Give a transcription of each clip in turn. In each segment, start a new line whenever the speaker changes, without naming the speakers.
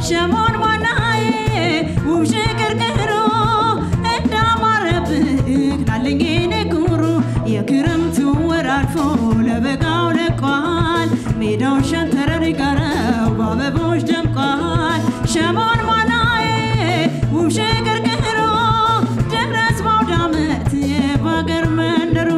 ሸሞን ማናዬ ውብ ሽቅርቅሩ እንዳማረብህ ናለኝ ንጉሩ የክረምቱ ወር አልፎ ለበጋው ለቋል ሜዳው ሸንተረር ጋረው በአበቦች ደምቋል ሸሞን ማናዬ ውብ ሽቅርቅሩ ደረስ በአውደ ዓመት የባገር መንደሩ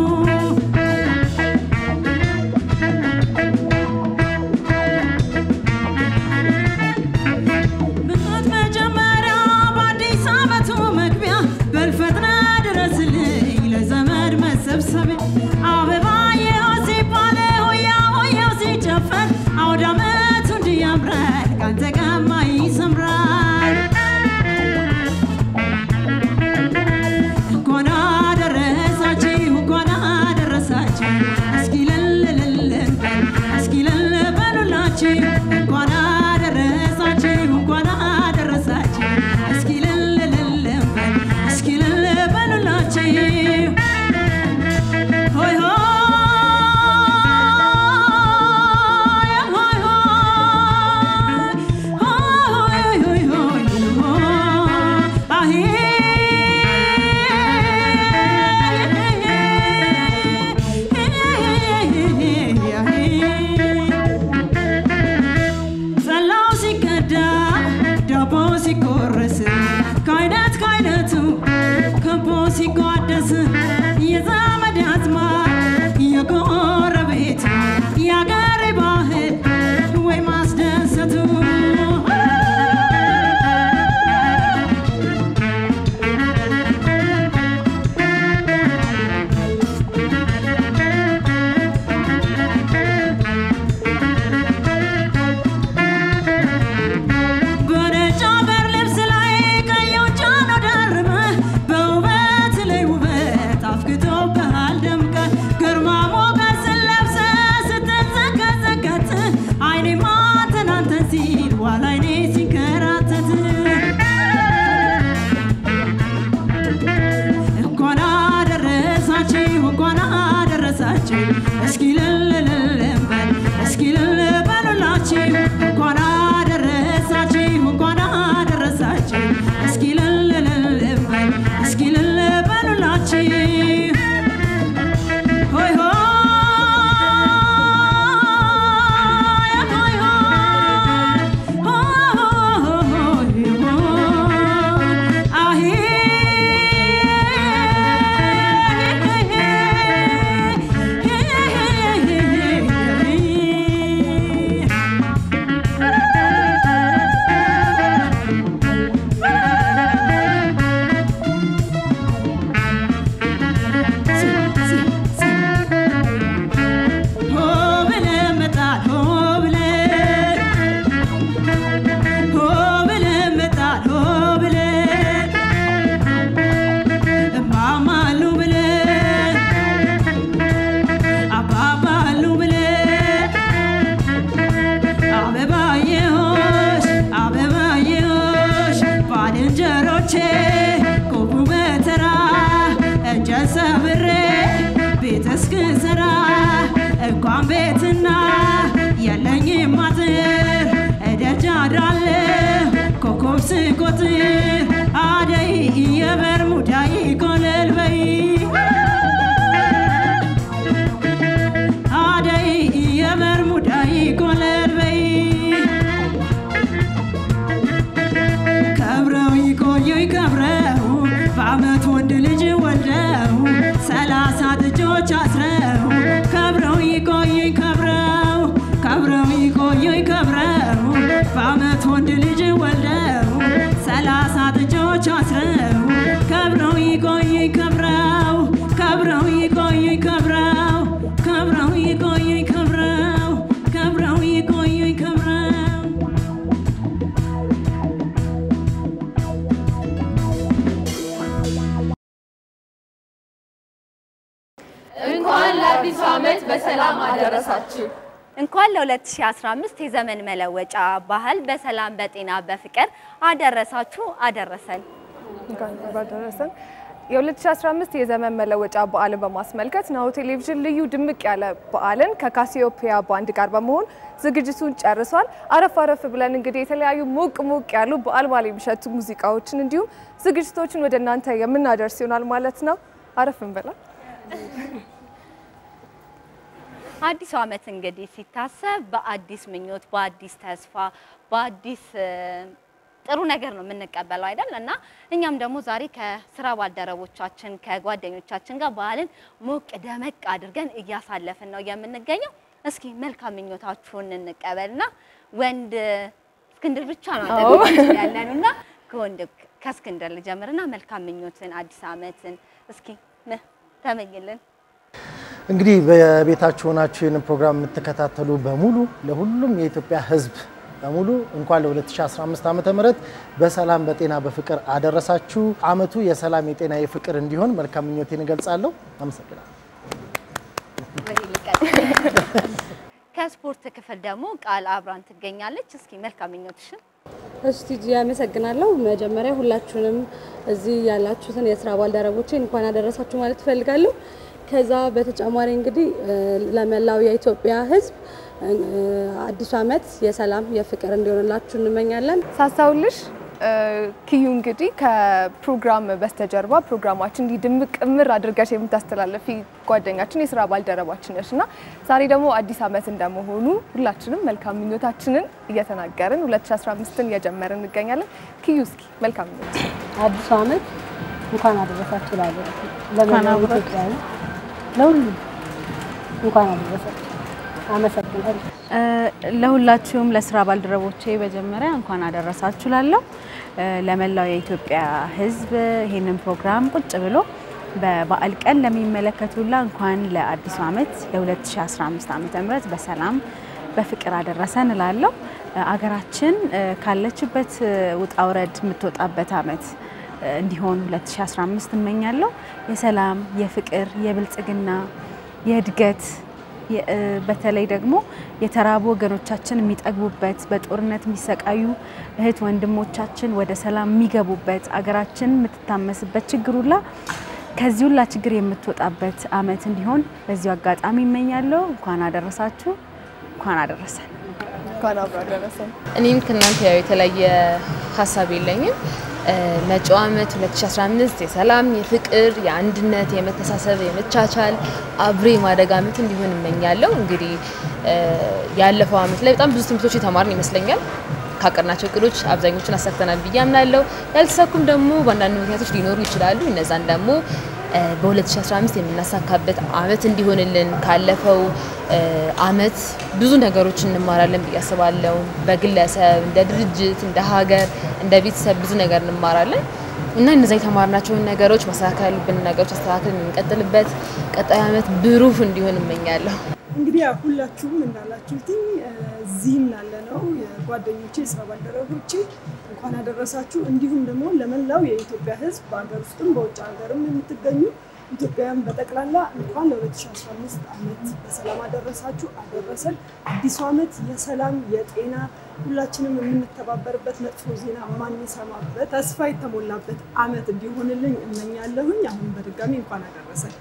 ብቃት መጀመሪያ በአዲስ ዓመቱ መግቢያ በልፈጥነ ድረስልኝ ለዘመድ መሰብሰቢያ አበባየው ሲባል ሆያ ሆያው ሲጨፈር አውደ ዓመቱ እንዲህ ያምራል ካንተ ጋማ ይሰምራል እንኳን አደረሳችሁ እንኳን አደረሳችሁ እስኪ ለለለለን እስኪ ለለ በሉላችሁ እንኳን አደረሳችሁ እንኳን አደረሳችሁ እስኪ ለለለለን እስኪ ለለ በሉላችሁ ሆይ ሆይ ሆይ ሆይ ሆይ ሆይ ሆይ አሄ ጸላው ሲቀዳ ዳቦ ሲቆረስ ከአይነት ከአይነቱ ከቦ ሲቋደስ የዘመድ አዝማድ የጎረቤቱ የአገሬ ባህል ወይ ማስደሰቱ በነጭ አገር ልብስ ላይ ቀዩን ጃኖ ደርበህ በውበት ላይ ውበት አፍክቶብሃል ደምቀህ ግርማ ሞገስን ለብሰህ ስትንዘቀዘቀት አይኔማ ትናንተን ሲል ዋላ አይኔ ሲንከራተት እንኳን አደረሳችሁ እንኳን አደረሳችሁ እስኪ ልልልልም በል እስኪ ልል በሉላችሁ እንኳን አደረሳችሁ እንኳን አደረሳችሁ እስኪ ልልልልም በል እስኪ ልል በሉላችሁ ሆይ ሆይ ሆይ ሆይ ሆይ አሄ ሆ ብለህ መጣል ሆ ብለህ ሆ ብለህ መጣል ሆ ብለህ እማማ አሉ ብለህ አባባ አሉ ብለህ አበባየሆሽ አበባየሆሽ ባልንጀሮቼ ቁሙ በተራ እንጨት ሰብሬ ቤት እስክሰራ እንኳን ቤትና የለኝም አጥር እደጃ አድራለሁ ኮከብ ስቆጥር አደይ የበርሙዳይ ኮለል በይ አደይ የበርሙዳይ ኮለል በይ ከብረው ይቆዩኝ ከብረው በአመት ወንድ ልጅ ወልደው ሰላሳ ጥጆች አስረው ከብረው ይቆዩኝ ከብረው ከብረው ይቆዩኝ ከብረው በአመት ወንድ ልጅ ወልደው ሰላሳ ጥጆች አስረው ከብረው ይቆዩኝ ከብረው ከብረው ይቆዩኝ ከብረው ከብረው ይቆዩኝ ከብረው ከብረው ይቆዩኝ ከብረው
እንኳን ለአዲሱ ዓመት በሰላም አደረሳችሁ።
እንኳን ለ2015 የዘመን መለወጫ ባህል በሰላም በጤና በፍቅር አደረሳችሁ አደረሰን።
እንኳን ባደረሰን። የ2015 የዘመን መለወጫ በዓልን በማስመልከት ናሁ ቴሌቪዥን ልዩ ድምቅ ያለ በዓልን ከካሲዮፒያ ባንድ ጋር በመሆን ዝግጅቱን ጨርሷል። አረፍ አረፍ ብለን እንግዲህ የተለያዩ ሞቅ ሞቅ ያሉ በዓል በዓል የሚሸቱ ሙዚቃዎችን እንዲሁም ዝግጅቶችን ወደ እናንተ የምናደርስ ይሆናል ማለት ነው። አረፍ እንበላ።
አዲሱ ዓመት እንግዲህ ሲታሰብ በአዲስ ምኞት፣ በአዲስ ተስፋ፣ በአዲስ ጥሩ ነገር ነው የምንቀበለው አይደል? እና እኛም ደግሞ ዛሬ ከስራ ባልደረቦቻችን ከጓደኞቻችን ጋር በዓልን ሞቅ ደመቅ አድርገን እያሳለፍን ነው የምንገኘው። እስኪ መልካም ምኞታችሁን እንቀበልና ወንድ እስክንድር ብቻ ነው አጠገባችን ያለን እና ከወንድ ከእስክንድር ልጀምርና መልካም ምኞትን አዲስ ዓመትን እስኪ ነ- ተመኝልን።
እንግዲህ በቤታችሁ ሆናችሁ ይህንን ፕሮግራም የምትከታተሉ በሙሉ ለሁሉም የኢትዮጵያ ሕዝብ በሙሉ እንኳን ለ2015 ዓመተ ምህረት በሰላም በጤና በፍቅር አደረሳችሁ። አመቱ የሰላም የጤና የፍቅር እንዲሆን መልካም ምኞቴን እገልጻለሁ። አመሰግናለሁ።
ከስፖርት ክፍል ደግሞ ቃል አብራን ትገኛለች። እስኪ መልካም ምኞትሽን
እሺ ቲጂ አመሰግናለሁ። መጀመሪያ ሁላችሁንም እዚህ ያላችሁትን የስራ ባልደረቦቼ እንኳን አደረሳችሁ ማለት እፈልጋለሁ። ከዛ በተጨማሪ እንግዲህ እ፣ ለመላው የኢትዮጵያ ሕዝብ እ፣ አዲሱ ዓመት የሰላም የፍቅር እንዲሆንላችሁ እንመኛለን።
ሳሳውልሽ እ፣ ኪዩ እንግዲህ ከፕሮግራም በስተጀርባ ፕሮግራማችን እንዲህ ድምቅ እምር አድርገሽ የምታስተላለፊ ጓደኛችን የስራ ባልደረባችን ነሽ እና ዛሬ ደግሞ አዲስ ዓመት እንደመሆኑ ሁላችንም መልካም ምኞታችንን እየተናገርን 2015ን እየጀመርን እንገኛለን። ኪዩ እስኪ መልካም ምኞት
አዲሱ ዓመት እንኳን አደረሳችሁ ላለ ለመላው ኢትዮጵያውያን ለሁሉም እንኳን አደረሳችሁ። አመሰግናለሁ።
ለሁላችሁም ለስራ ባልደረቦቼ መጀመሪያ እንኳን አደረሳችሁ ላለሁ ለመላው የኢትዮጵያ ሕዝብ ይህንን ፕሮግራም ቁጭ ብሎ በበዓል ቀን ለሚመለከቱላ እንኳን ለአዲሱ ዓመት ለ2015 ዓመተ ምህረት በሰላም በፍቅር አደረሰን እላለሁ። አገራችን ካለችበት ውጣ ውረድ የምትወጣበት ዓመት እንዲሆን 2015 እመኛለሁ። የሰላም፣ የፍቅር፣ የብልጽግና፣ የእድገት የ- እ፣ በተለይ ደግሞ የተራቡ ወገኖቻችን የሚጠግቡበት በጦርነት የሚሰቃዩ እህት ወንድሞቻችን ወደ ሰላም የሚገቡበት አገራችን የምትታመስበት ችግር ሁላ ከዚህ ሁላ ችግር የምትወጣበት ዓመት እንዲሆን በዚሁ አጋጣሚ እመኛለሁ። እንኳን አደረሳችሁ፣ እንኳን አደረሰን።
እንኳን አብሮ አደረሰን።
እኔም ከእናንተ ያው የተለየ ሀሳብ የለኝም። እ፣ መጪው ዓመት 2015 የሰላም፣ የፍቅር፣ የአንድነት፣ የመተሳሰብ፣ የመቻቻል አብሬ ማደግ ዓመት እንዲሆን እመኛለሁ። እንግዲህ እ፣ ያለፈው ዓመት ላይ በጣም ብዙ ትምህርቶች የተማርን ይመስለኛል። ካቀድናቸው እቅዶች አብዛኞቹን አሳክተናል ብዬ አምናለሁ። ያልተሳኩም ደግሞ በአንዳንድ ምክንያቶች ሊኖሩ ይችላሉ። እነዛን ደግሞ እ፣ በ2015 የምናሳካበት ዓመት እንዲሆንልን ካለፈው እ፣ ዓመት ብዙ ነገሮች እንማራለን ብዬ አስባለሁ። በግለሰብ፣ እንደ ድርጅት፣ እንደ ሀገር፣ እንደ ቤተሰብ ብዙ ነገር እንማራለን እና እነዛ የተማርናቸውን ነገሮች ማስተካከል ያሉብን ነገሮች አስተካክል የምንቀጥልበት ቀጣይ ዓመት ብሩህ እንዲሆን እመኛለሁ።
እንግዲህ ያው ሁላችሁም እንዳላችሁትኝ እዚህም ላለነው የጓደኞቼ የስራ ባልደረቦቼ እንኳን አደረሳችሁ። እንዲሁም ደግሞ ለመላው የኢትዮጵያ ሕዝብ በሀገር ውስጥም በውጭ ሀገርም የምትገኙ ኢትዮጵያውያን በጠቅላላ እንኳን ለ2015 ዓመት በሰላም አደረሳችሁ አደረሰን። አዲሱ ዓመት የሰላም የጤና ሁላችንም የምንተባበርበት መጥፎ ዜና የማንሰማበት ተስፋ የተሞላበት ዓመት እንዲሆንልኝ እመኛለሁኝ። አሁን በድጋሚ እንኳን አደረሰን።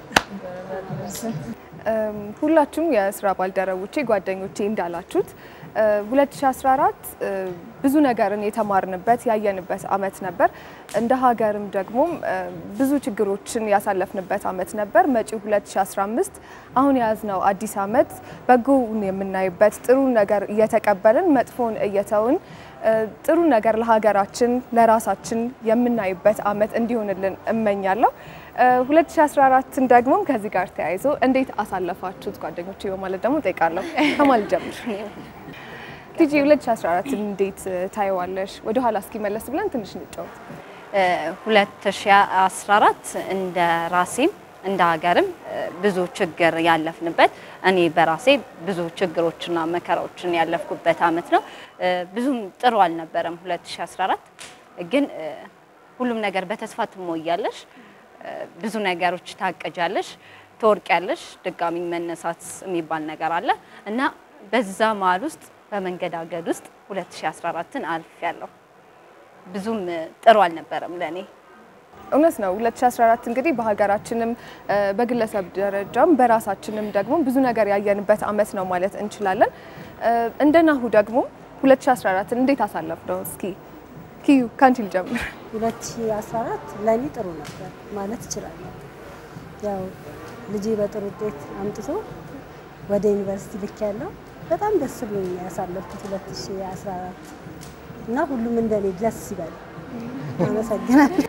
እም፣ ሁላችሁም የስራ ባልደረቦቼ ጓደኞቼ እንዳላችሁት እ፣ 2014 እ፣ ብዙ ነገርን የተማርንበት ያየንበት አመት ነበር። እንደ ሀገርም ደግሞ እ፣ ብዙ ችግሮችን ያሳለፍንበት አመት ነበር። መጪው 2015 አሁን የያዝነው አዲስ አመት በጎውን የምናይበት ጥሩ ነገር እየተቀበልን መጥፎን እየተውን እ፣ ጥሩ ነገር ለሀገራችን ለራሳችን የምናይበት አመት እንዲሆንልን እመኛለሁ። እ፣ 2014ን ደግሞ ከዚህ ጋር ተያይዞ እንዴት አሳለፋችሁት ጓደኞቼ በማለት ደግሞ ጠይቃለሁ። ከማል ጀምር ቲጂ 2014 እንዴት እ፣ ታየዋለሽ? ወደ ኋላ እስኪመለስ ብለን ትንሽ እንጫወት።
እ፣ 2014 እንደ ራሴም እንደ ሀገርም እ፣ ብዙ ችግር ያለፍንበት እኔ በራሴ ብዙ ችግሮችና መከራዎችን ያለፍኩበት አመት ነው። እ፣ ብዙም ጥሩ አልነበረም 2014 ግን እ፣ ሁሉም ነገር በተስፋ ትሞያለሽ። እ፣ ብዙ ነገሮች ታቀጃለሽ፣ ትወርቂያለሽ፣ ድጋሚ መነሳት የሚባል ነገር አለ እና በዛ መሀል ውስጥ በመንገዳገድ ውስጥ 2014ን አልፌያለሁ። ብዙም እ፣ ጥሩ አልነበረም ለእኔ።
እውነት ነው። 2014 እንግዲህ በሀገራችንም እ፣ በግለሰብ ደረጃም በራሳችንም ደግሞ ብዙ ነገር ያየንበት አመት ነው ማለት እንችላለን። እ፣ እንደ ናሁ ደግሞ 2014 እንዴት አሳለፍ ነው? እስኪ ኪዩ ካንቺ ልጀምር።
2014 ለእኔ ጥሩ ነበር ማለት እችላለሁ። ያው ልጄ በጥሩ ውጤት አምጥቶ ወደ ዩኒቨርሲቲ ልክ ያለው በጣም ደስ ብሎኝ ነው ያሳለፍኩት 2014 እና ሁሉም እንደኔ ደስ ይበል። አመሰግናለሁ።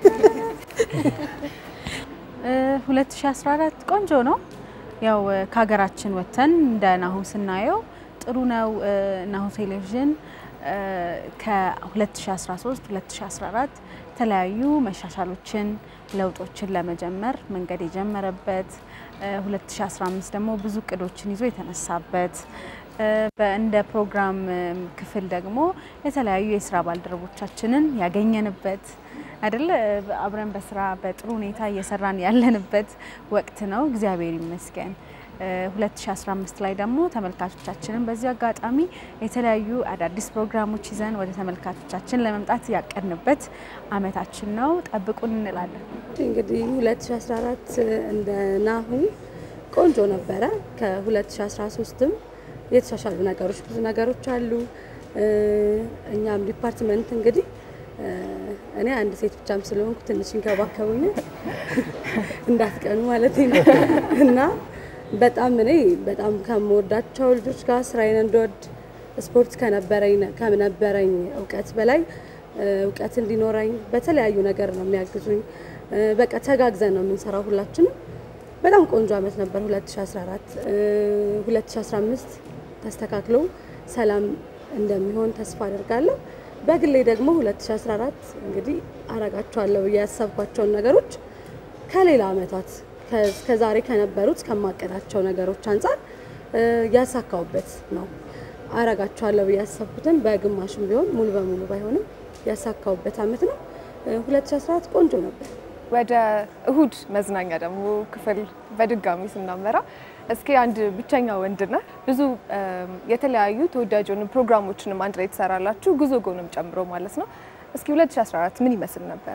እ 2014 ቆንጆ ነው። ያው እ፣ ከሀገራችን ወጥተን እንደ ናሁ ስናየው ጥሩ ነው። እ፣ ናሁ ቴሌቪዥን እ፣ ከ2013 2014 የተለያዩ መሻሻሎችን ለውጦችን ለመጀመር መንገድ የጀመረበት እ፣ 2015 ደግሞ ብዙ እቅዶችን ይዞ የተነሳበት እ፣ በ- እንደ ፕሮግራም እ፣ ክፍል ደግሞ የተለያዩ የስራ ባልደረቦቻችንን ያገኘንበት አይደለ አብረን በስራ በጥሩ ሁኔታ እየሰራን ያለንበት ወቅት ነው። እግዚአብሔር ይመስገን። እ፣ 2015 ላይ ደግሞ ተመልካቾቻችንን በዚህ አጋጣሚ የተለያዩ አዳዲስ ፕሮግራሞች ይዘን ወደ ተመልካቾቻችን ለመምጣት ያቀድንበት አመታችን ነው። ጠብቁን እንላለን።
እንግዲህ 2014 እንደ ናሁ ቆንጆ ነበረ። ከ2013ም የተሻሻሉ ነገሮች ብዙ ነገሮች አሉ። እ፣ እኛም ዲፓርትመንት እንግዲህ እ፣ እኔ አንድ ሴት ብቻም ስለሆንኩ ትንሽ ይንከባከቡኛል እንዳትቀኑ ማለት ነው እና በጣም እኔ በጣም ከምወዳቸው ልጆች ጋር ስራዬን እንድወድ ስፖርት ከነበረኝ ከነበረኝ እውቀት በላይ እ፣ እውቀት እንዲኖረኝ በተለያዩ ነገር ነው የሚያግዙኝ። እ፣ በቃ ተጋግዘን ነው የምንሰራው ሁላችንም። በጣም ቆንጆ አመት ነበር 2014። እ፣ 2015 ተስተካክሎ ሰላም እንደሚሆን ተስፋ አደርጋለሁ። በግሌ ደግሞ 2014 እንግዲህ አረጋቸዋለሁ ብዬ ያሰብኳቸውን ነገሮች ከሌላ አመታት ከዛሬ ከነበሩት ከማቀዳቸው ነገሮች አንጻር እ፣ ያሳካውበት ነው። አረጋቸዋለሁ ብዬ ያሰብኩትን በግማሽም ቢሆን ሙሉ በሙሉ ባይሆንም ያሳካውበት አመት ነው። እ፣ 2014 ቆንጆ ነበር።
ወደ እሁድ መዝናኛ ደግሞ ክፍል በድጋሚ ስናመራ እስኪ አንድ ብቸኛ ወንድ ነህ፣ ብዙ እም፣ የተለያዩ ተወዳጅ የሆኑ ፕሮግራሞችንም አንድ ላይ ትሰራላችሁ፣ ጉዞ ጎንም ጨምሮ ማለት ነው። እስኪ 2014 ምን ይመስል ነበረ?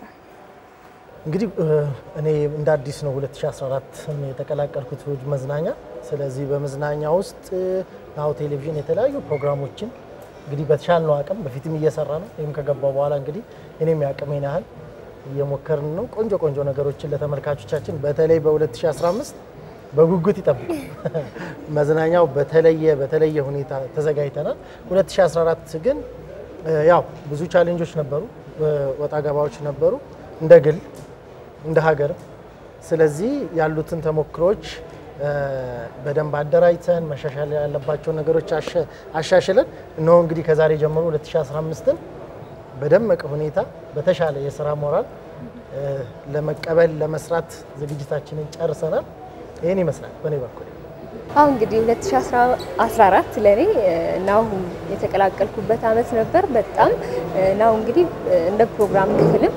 እንግዲህ እ፣ እኔ እንደ አዲስ ነው 2014 የተቀላቀልኩት እሁድ መዝናኛ። ስለዚህ በመዝናኛ ውስጥ እ፣ ናሁ ቴሌቪዥን የተለያዩ ፕሮግራሞችን እንግዲህ በተሻልነው አቅም በፊትም እየሰራ ነው። ይህም ከገባው በኋላ እንግዲህ እኔም ያቅሜን ያህል እየሞከርን ነው። ቆንጆ ቆንጆ ነገሮችን ለተመልካቾቻችን በተለይ በ2015 በጉጉት ይጠብቁ። መዝናኛው በተለየ በተለየ ሁኔታ ተዘጋጅተናል። 2014 ግን እ፣ ያው ብዙ ቻሌንጆች ነበሩ፣ እ፣ ወጣ ገባዎች ነበሩ እንደ ግል እንደ ሀገርም። ስለዚህ ያሉትን ተሞክሮች እ፣ በደንብ አደራጅተን መሻሻል ያለባቸውን ነገሮች አሸ- አሻሽለን እነሆ እንግዲህ ከዛሬ ጀምሮ 2015ን በደመቀ ሁኔታ በተሻለ የስራ ሞራል እ፣ ለመቀበል ለመስራት ዝግጅታችንን ጨርሰናል። ይህን ይመስላል በእኔ በኩል።
አሁን እንግዲህ 2014 ለእኔ ናሁ የተቀላቀልኩበት አመት ነበር። በጣም ናሁ እንግዲህ እንደ ፕሮግራም ክፍልም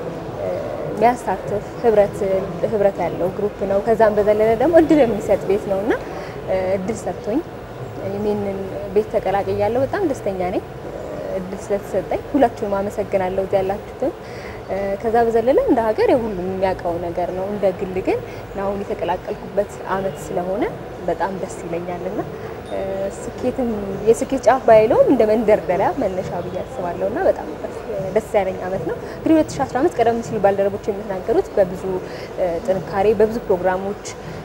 የሚያሳትፍ ህብረት ህብረት ያለው ግሩፕ ነው። ከዛም በዘለለ ደግሞ እድል የሚሰጥ ቤት ነው እና እድል ሰጥቶኝ ይህንን ቤት ተቀላቅያለሁ። በጣም ደስተኛ ነኝ እድል ስለተሰጠኝ። ሁላችሁንም አመሰግናለሁ እዚህ ያላችሁትም። ከዛ በዘለለ እንደ ሀገር የሁሉም የሚያውቀው ነገር ነው። እንደ ግል ግን አሁን የተቀላቀልኩበት አመት ስለሆነ በጣም ደስ ይለኛል እና ስኬትም የስኬት ጫፍ ባይለውም እንደ መንደርደሪያ መነሻ ብዬ አስባለሁ እና በጣም ደስ ያለኝ አመት ነው። እንግዲህ 2015 ቀደም ሲል ባልደረቦች የሚተናገሩት በብዙ ጥንካሬ በብዙ ፕሮግራሞች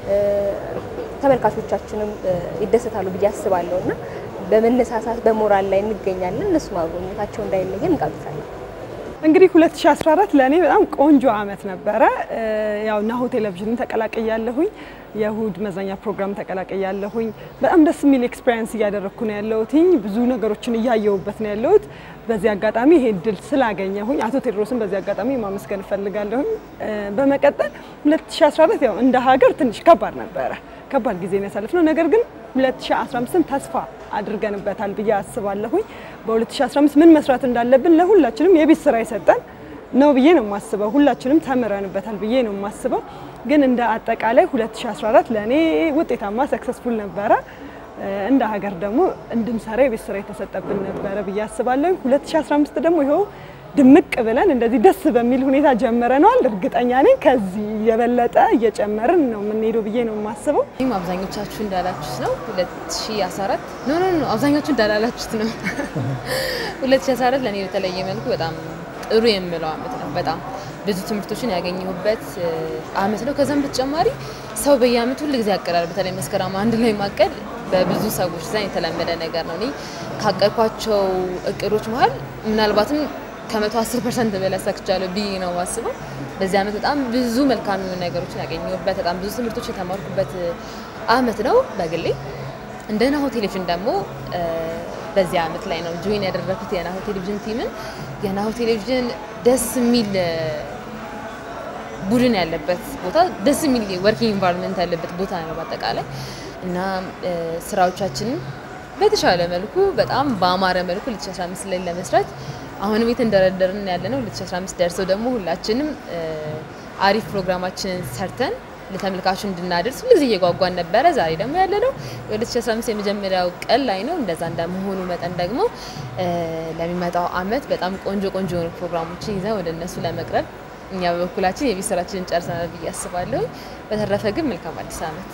ተመልካቾቻችንም ይደሰታሉ ብዬ አስባለሁ እና በመነሳሳት በሞራል ላይ እንገኛለን። እነሱ ማጎኘታቸው እንዳይለየን እንጋብዛለን።
እንግዲህ 2014 ለእኔ በጣም ቆንጆ አመት ነበረ። ያው ናሁ ቴሌቪዥንን ተቀላቅያለሁኝ፣ የእሁድ መዝናኛ ፕሮግራም ተቀላቅያለሁኝ። በጣም ደስ የሚል ኤክስፔሪንስ እያደረግኩ ነው ያለሁትኝ። ብዙ ነገሮችን እያየሁበት ነው ያለሁት። በዚህ አጋጣሚ ይሄ እድል ስላገኘሁኝ አቶ ቴድሮስን በዚህ አጋጣሚ ማመስገን እፈልጋለሁኝ። በመቀጠል 2014 ያው እንደ ሀገር ትንሽ ከባድ ነበረ፣ ከባድ ጊዜ ነው ያሳለፍነው። ነገር ግን 2015ን ተስፋ አድርገንበታል ብዬ አስባለሁኝ። በ2015 ምን መስራት እንዳለብን ለሁላችንም የቤት ስራ የሰጠን ነው ብዬ ነው የማስበው። ሁላችንም ተምረንበታል ብዬ ነው የማስበው። ግን እንደ አጠቃላይ 2014 ለእኔ ውጤታማ ሰክሰስፉል ነበረ። እንደ ሀገር ደግሞ እንድንሰራ የቤት ስራ የተሰጠብን ነበረ ብዬ አስባለሁ። 2015 ደግሞ ይኸው ድምቅ ብለን እንደዚህ ደስ በሚል ሁኔታ ጀምረነዋል። እርግጠኛ ነኝ ከዚህ የበለጠ እየጨመርን ነው የምንሄደው ብዬ ነው የማስበው።
ይህም አብዛኞቻችሁ እንዳላችሁት ነው 2014 ኖ ኖ ኖ አብዛኞቹ እንዳላላችሁት ነው 2014 ለእኔ በተለየ መልኩ በጣም ጥሩ የምለው አመት ነው። በጣም ብዙ ትምህርቶችን ያገኘሁበት እ, አመት ነው። ከዛም በተጨማሪ ሰው በየአመቱ ሁል ጊዜ ያቅዳል። በተለይ መስከረም አንድ ላይ ማቀድ በብዙ ሰዎች ዘንድ የተለመደ ነገር ነው። እኔ ካቀድኳቸው እቅዶች መሀል ምናልባትም ከመቶ አስር ፐርሰንት በላይ አሳክቻለሁ ብዬ ነው የማስበው። በዚህ አመት በጣም ብዙ መልካም የሆኑ ነገሮችን ያገኘሁበት በጣም ብዙ ትምህርቶች የተማርኩበት አመት ነው በግሌ። እንደ ናሁ ቴሌቪዥን ደግሞ እ፣ በዚህ አመት ላይ ነው ጆይን ያደረኩት የናሁ ቴሌቪዥን ቲምን። የናሁ ቴሌቪዥን ደስ የሚል እ፣ ቡድን ያለበት ቦታ ደስ የሚል ወርኪንግ ኢንቫይሮንመንት ያለበት ቦታ ነው በአጠቃላይ እና እ፣ ስራዎቻችንን በተሻለ መልኩ በጣም በአማረ መልኩ 2015 ላይ ለመስራት አሁንም የተንደረደርን ያለ ነው። 2015 ደርሰው ደግሞ ሁላችንም እ፣ አሪፍ ፕሮግራማችንን ሰርተን ለተመልካቹ እንድናደርስ ሁሉ ጊዜ እየጓጓን ነበረ። ዛሬ ደግሞ ያለ ነው የ2015 የመጀመሪያው ቀን ላይ ነው። እንደዛ እንደመሆኑ መጠን ደግሞ እ፣ ለሚመጣው አመት በጣም ቆንጆ ቆንጆ የሆኑ ፕሮግራሞችን ይዘን ወደ እነሱ ለመቅረብ እኛ በበኩላችን የቤት ስራችንን ጨርሰናል ብዬ አስባለሁ። በተረፈ ግን መልካም አዲስ አመት።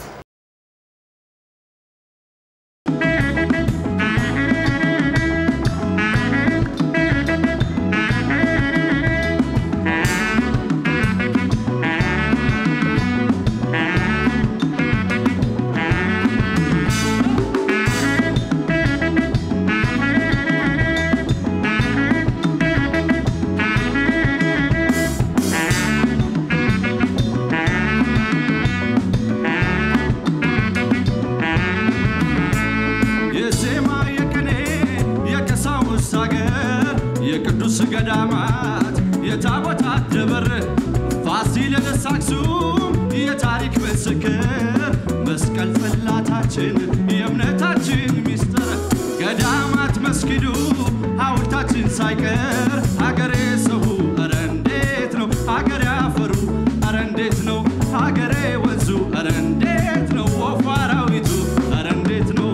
የዜማ የቅኔ የቀሳውስት አገር የቅዱስ ገዳማት የታቦታት ደብር ፋሲለደስ አክሱም የታሪክ ምስክር መስቀል ጽላታችን የእምነታችን ሚስጥር ገዳማት መስጊዱ ሐውልታችን ሳይቀር ሀገሬ ሰው ኧረ እንዴት ነው ሀገሬ አፈሩ ኧረ እንዴት ነው ሀገሬ ወንዙ ኧረ እንዴት ነው ወፉ አራዊቱ ኧረ እንዴት ነው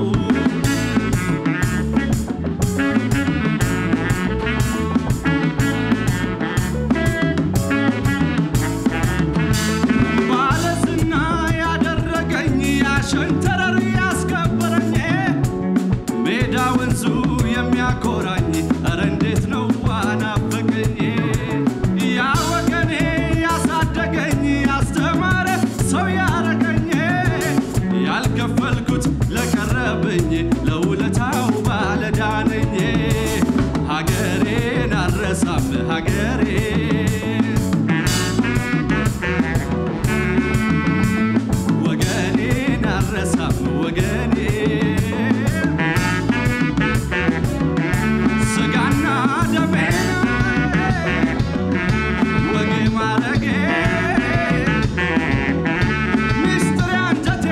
ባለዝና ያደረገኝ ያሸንተረር ያስከበረኝ ሜዳ ወንዙ የሚያኮራኝ ኧረ እንዴት ነው ዋናፈቀኝ ያ ወገኔ ያሳደገኝ ያስተማረ ሰው ያረገኝ ያልከፈልኩት ለቀረብኝ ለውለታው ባለዳነኝ ሀገሬን አልረሳም ሀገሬ ወገኔን አልረሳም ወገኔ ስጋና ደሜን ወጌ ማረጌ ሚስጥር አንጀቴ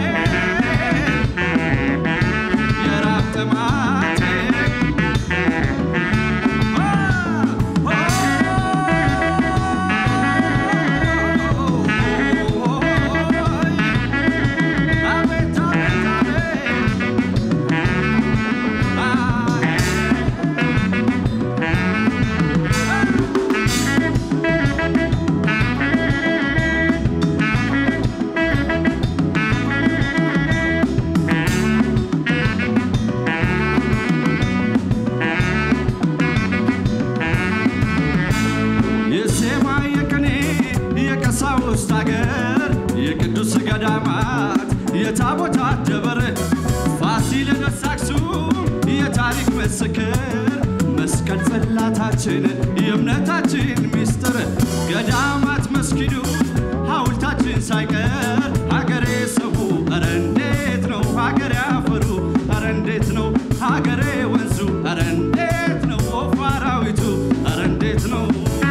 የራብ ጥማቴ አቤት አቤት አቤት የዜማ የቅኔ የቀሳውስት አገር የቅዱስ ገዳማት የታቦታት ደብር ፋሲለደስ አክሱም የታሪክ ምስክር መስቀል ጽላታችን የእምነታችን ሚስጥር ገዳማት መስጊዱ ሐውልታችን ሳይቀር ሀገሬ ሰው ኧረ እንዴት ነው ሀገሬ አፈሩ ኧረ እንዴት ነው ሀገሬ ወንዙ ኧረ እንዴት ነው ወፉ አራዊቱ ኧረ እንዴት ነው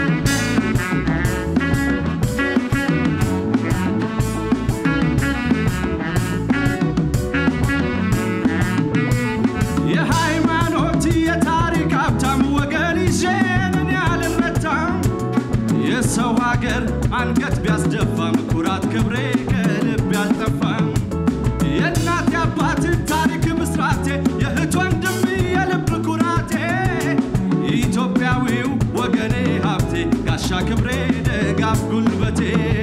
የሃይማኖት የታሪክ ሀብታም ወገን ይዤን እኔ አልረታም የሰው ሀገር አንገት ቢያስደፋም ኩራት ክብሬ ከልብ ያልጠፋም የእናት የአባት ታሪክ ምስራቴ የእህት ወንድም የልብ ኩራቴ ኢትዮጵያዊው ወገኔ ጋሻ ክብሬ ደጋፍ ጉልበቴ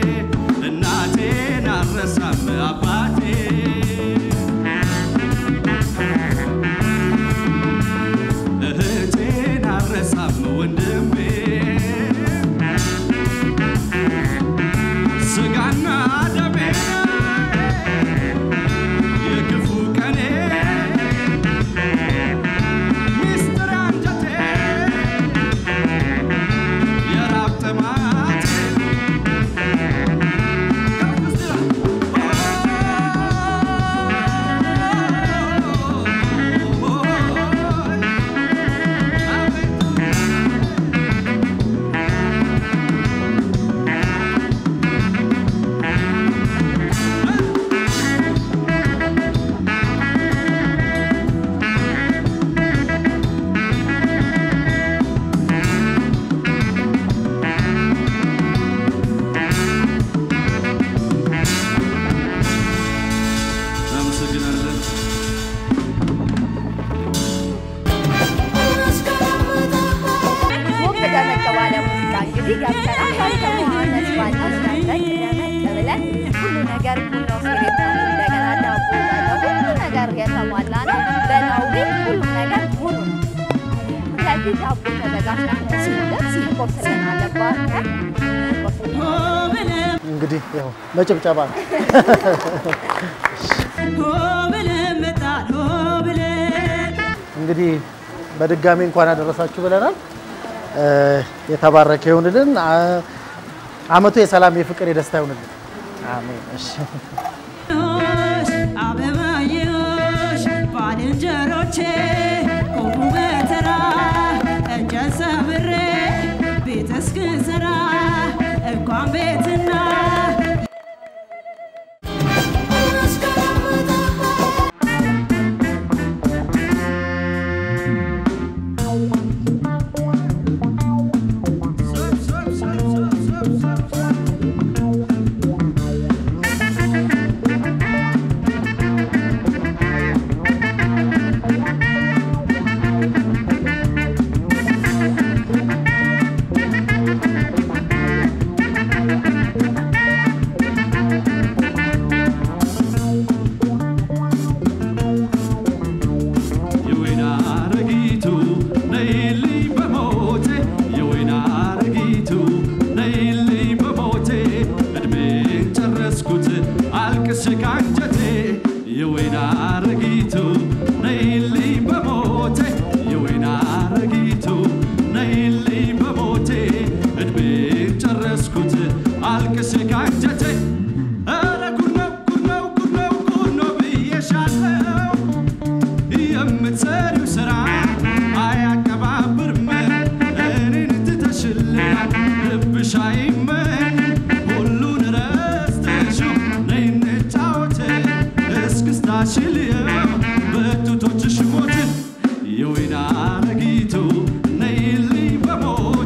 እናቴን አልረሳም አባቴ እህቴን አልረሳም ወንድሜ ስጋና ደሜ የክፉ ቀኔ ሚስጥር አንጀቴ የራብ ጥማቴ ከፍ ሲል እናመሰግናለን።
ሞቅ ደመቅ ባለ ሙዚቃ እንግዲህ ገብተናል። ያልተሟነት ባታስ ደመቅ ደመቅ ብለን ሁሉ ነገር ቡናው ሴሬሞኒ እንደገና ዳቦ በለው ሁሉ ነገር የተሟላ ነው። በላው ግን ሁሉ ነገር ሙሉ ነው። ስለዚህ ዳቦ ተዘጋጅታ ሲደርስ ቁርስልን አለባቸው
እንግዲህ ያው መጨብጨባ ነው። እንግዲህ በድጋሚ እንኳን አደረሳችሁ ብለናል። እ የተባረከ ይሁንልን። አ- አመቱ የሰላም የፍቅር፣ የደስታ ይሁንልን። አሜን። እሺ
አበባየሽ ባልንጀሮቼ ቆሙ በተራ እንጨት ሰብሬ ቤት እስክሰራ እንኳን ቤትና
የወይን አረጊቱ ነይልኝ በሞቴ የወይን አረጊቱ ነይልኝ በሞቴ እድሜን ጨረስኩት አልቅስ ካንጀቴ የወይን አረጊቱ ነይልኝ በሞቴ የወይን አረጊቱ ነይልኝ በሞቴ እድሜን ጨረስኩት አልቅስ ካንጀቴ ኧረ ጉድ ነው ጉድ ነው ጉድ ነው ጉድ ነው ብዬሻለው የምትሰሪው ስራ አያቀባብርም እኔን ትተሽልኛል ልብሽ አይመኝ ሁሉን ረስተሽው ነይ እንጫወት እስክስታሽን ልየው በጡቶችሽ ሞት የወይን አረጊቱ ነይልኝ በሞት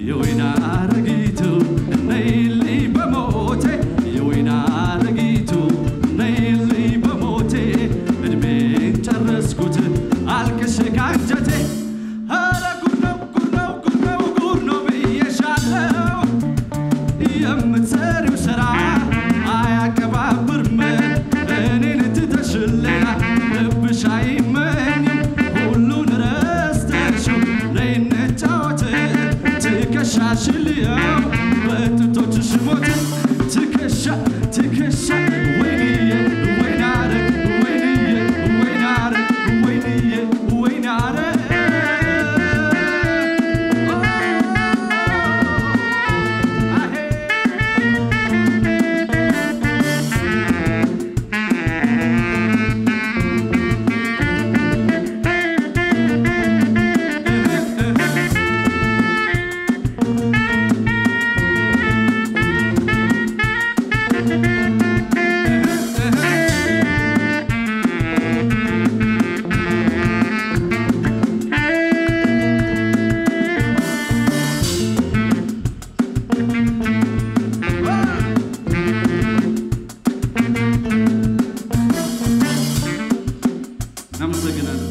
የወይን አረጊቱ ነይልኝ በሞቴ የወይን አረጊቱ ነይልኝ በሞቴ እድሜን ጨረስኩት አልቅሽ ካንጀቴ ኧረ ጉድ ነው ጉድ ነው ጉድ ነው ጉድ ነው ብዬሻለው የምትሰሪው ስራ አያቀባብርም እኔን ትተሽ ሌላ ልብሽ አይመኝም ሁሉን ረስተሽው ነይ እንጫወት ትከሻሽን ልየው በጥቶችሽ ሞት ትከሻ ትከሻ ወይንዬ ወይናረ ወይንዬ ወይናረ ወይንዬ ወይናረ እናመሰግናለን።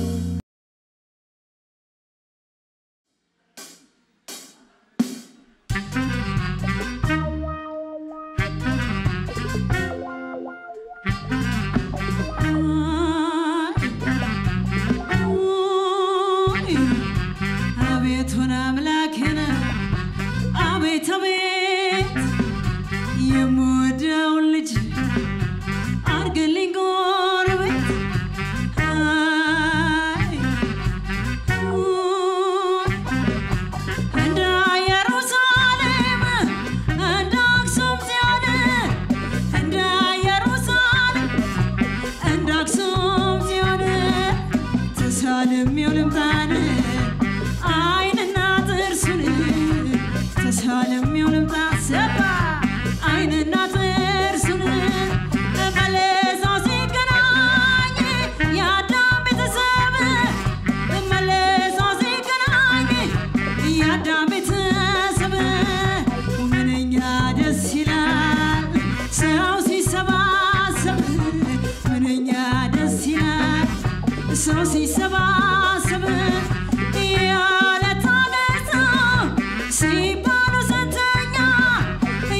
አቤቱን አምላኬን አቤት አቤት የምወደውን ልጅ አርግልኝ ጎረቤት አይ እንደ ኢየሩሳሌም እንደ አክሱም ጽዮን እንደ ኢየሩሳሌም እንደ አክሱም ጽዮን ተሳልሜው ልምጣን አይንና ጥርሱን ተሳልሜው ልምጣ ሰባ አይንና ጥርሱን መለሰው ሲገናኝ የአዳም ቤተሰብ መለሰው ሲገናኝ የአዳም ቤተሰብ ምንኛ ደስ ይላል ሰው ሲሰባሰብ ምንኛ ደስ ይላል ሰው ሲሰባሰብ ያለ ታደሰ ሲባሉ ስንተኛ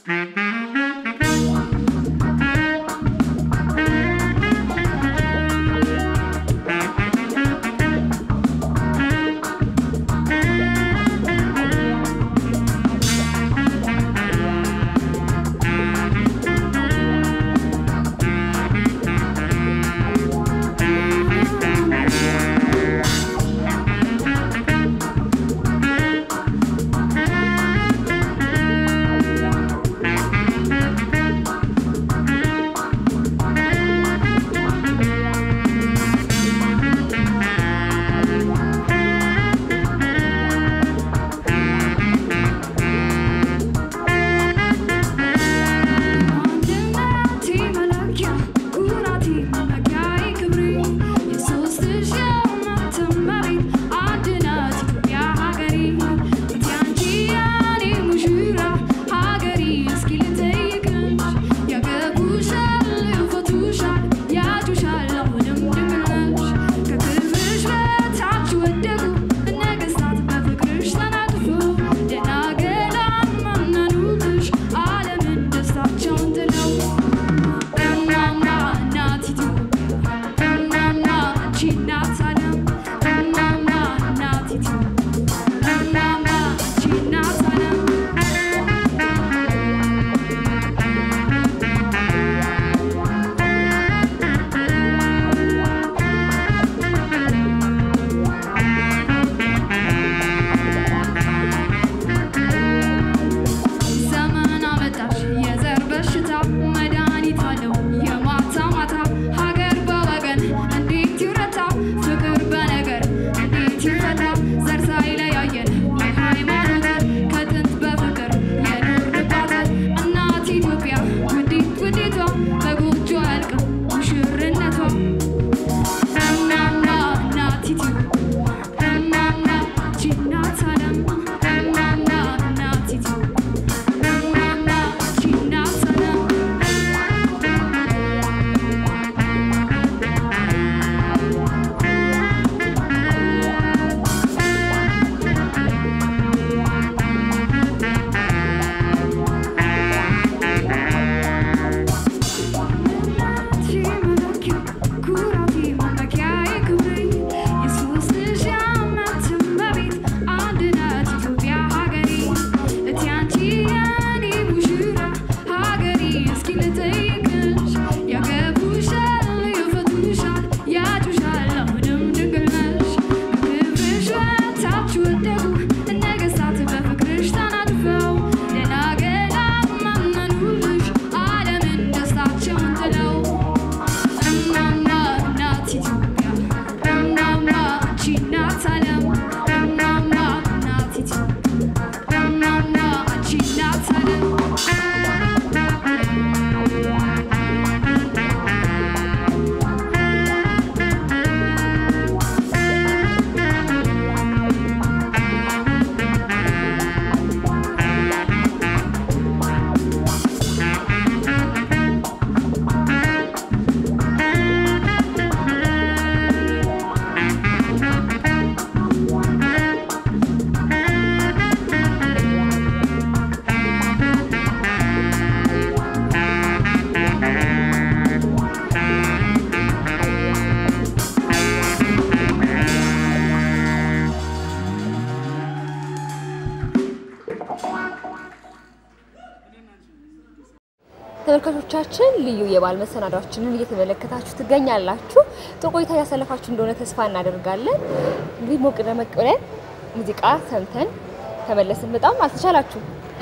ተመልካቾቻችን ልዩ የበዓል መሰናዷችንን እየተመለከታችሁ ትገኛላችሁ። ጥሩ ቆይታ ያሳለፋችሁ እንደሆነ ተስፋ እናደርጋለን። እንግዲህ ሞቅ ደመቅ ብለን ሙዚቃ ሰምተን ተመለስን። በጣም አልተቻላችሁ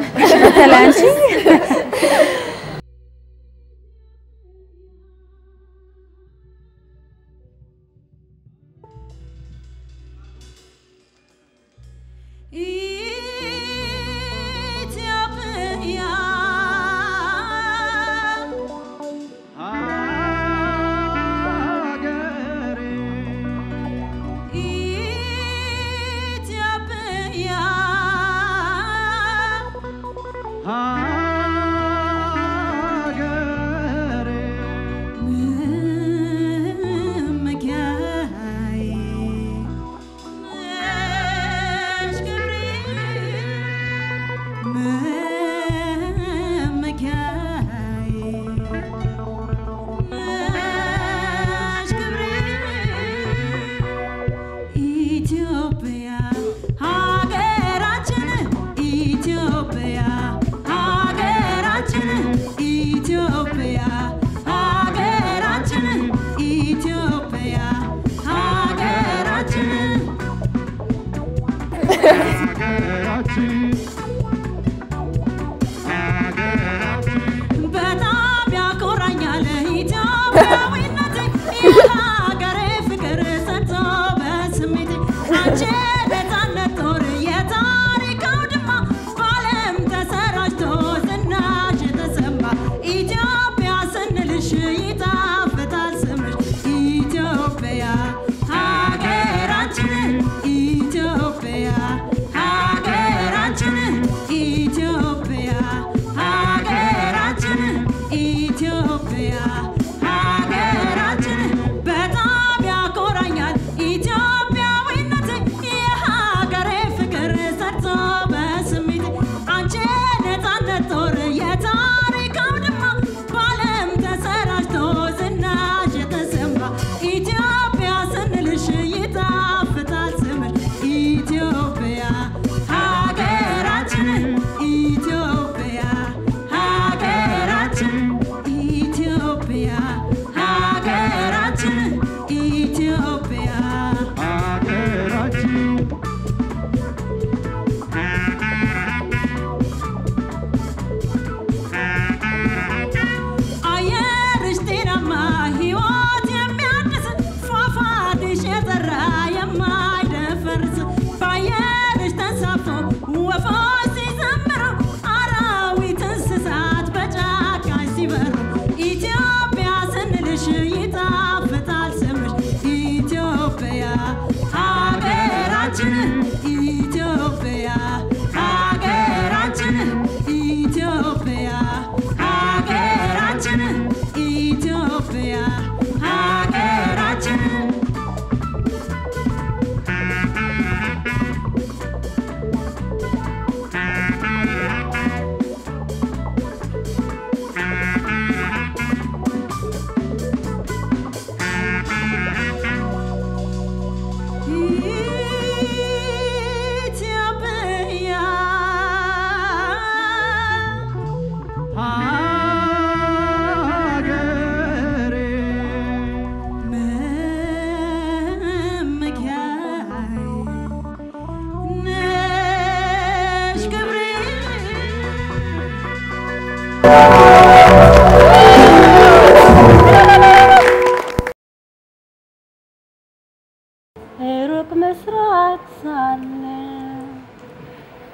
ኢትዮጵያ
ሀገሬ
ኢትዮጵያ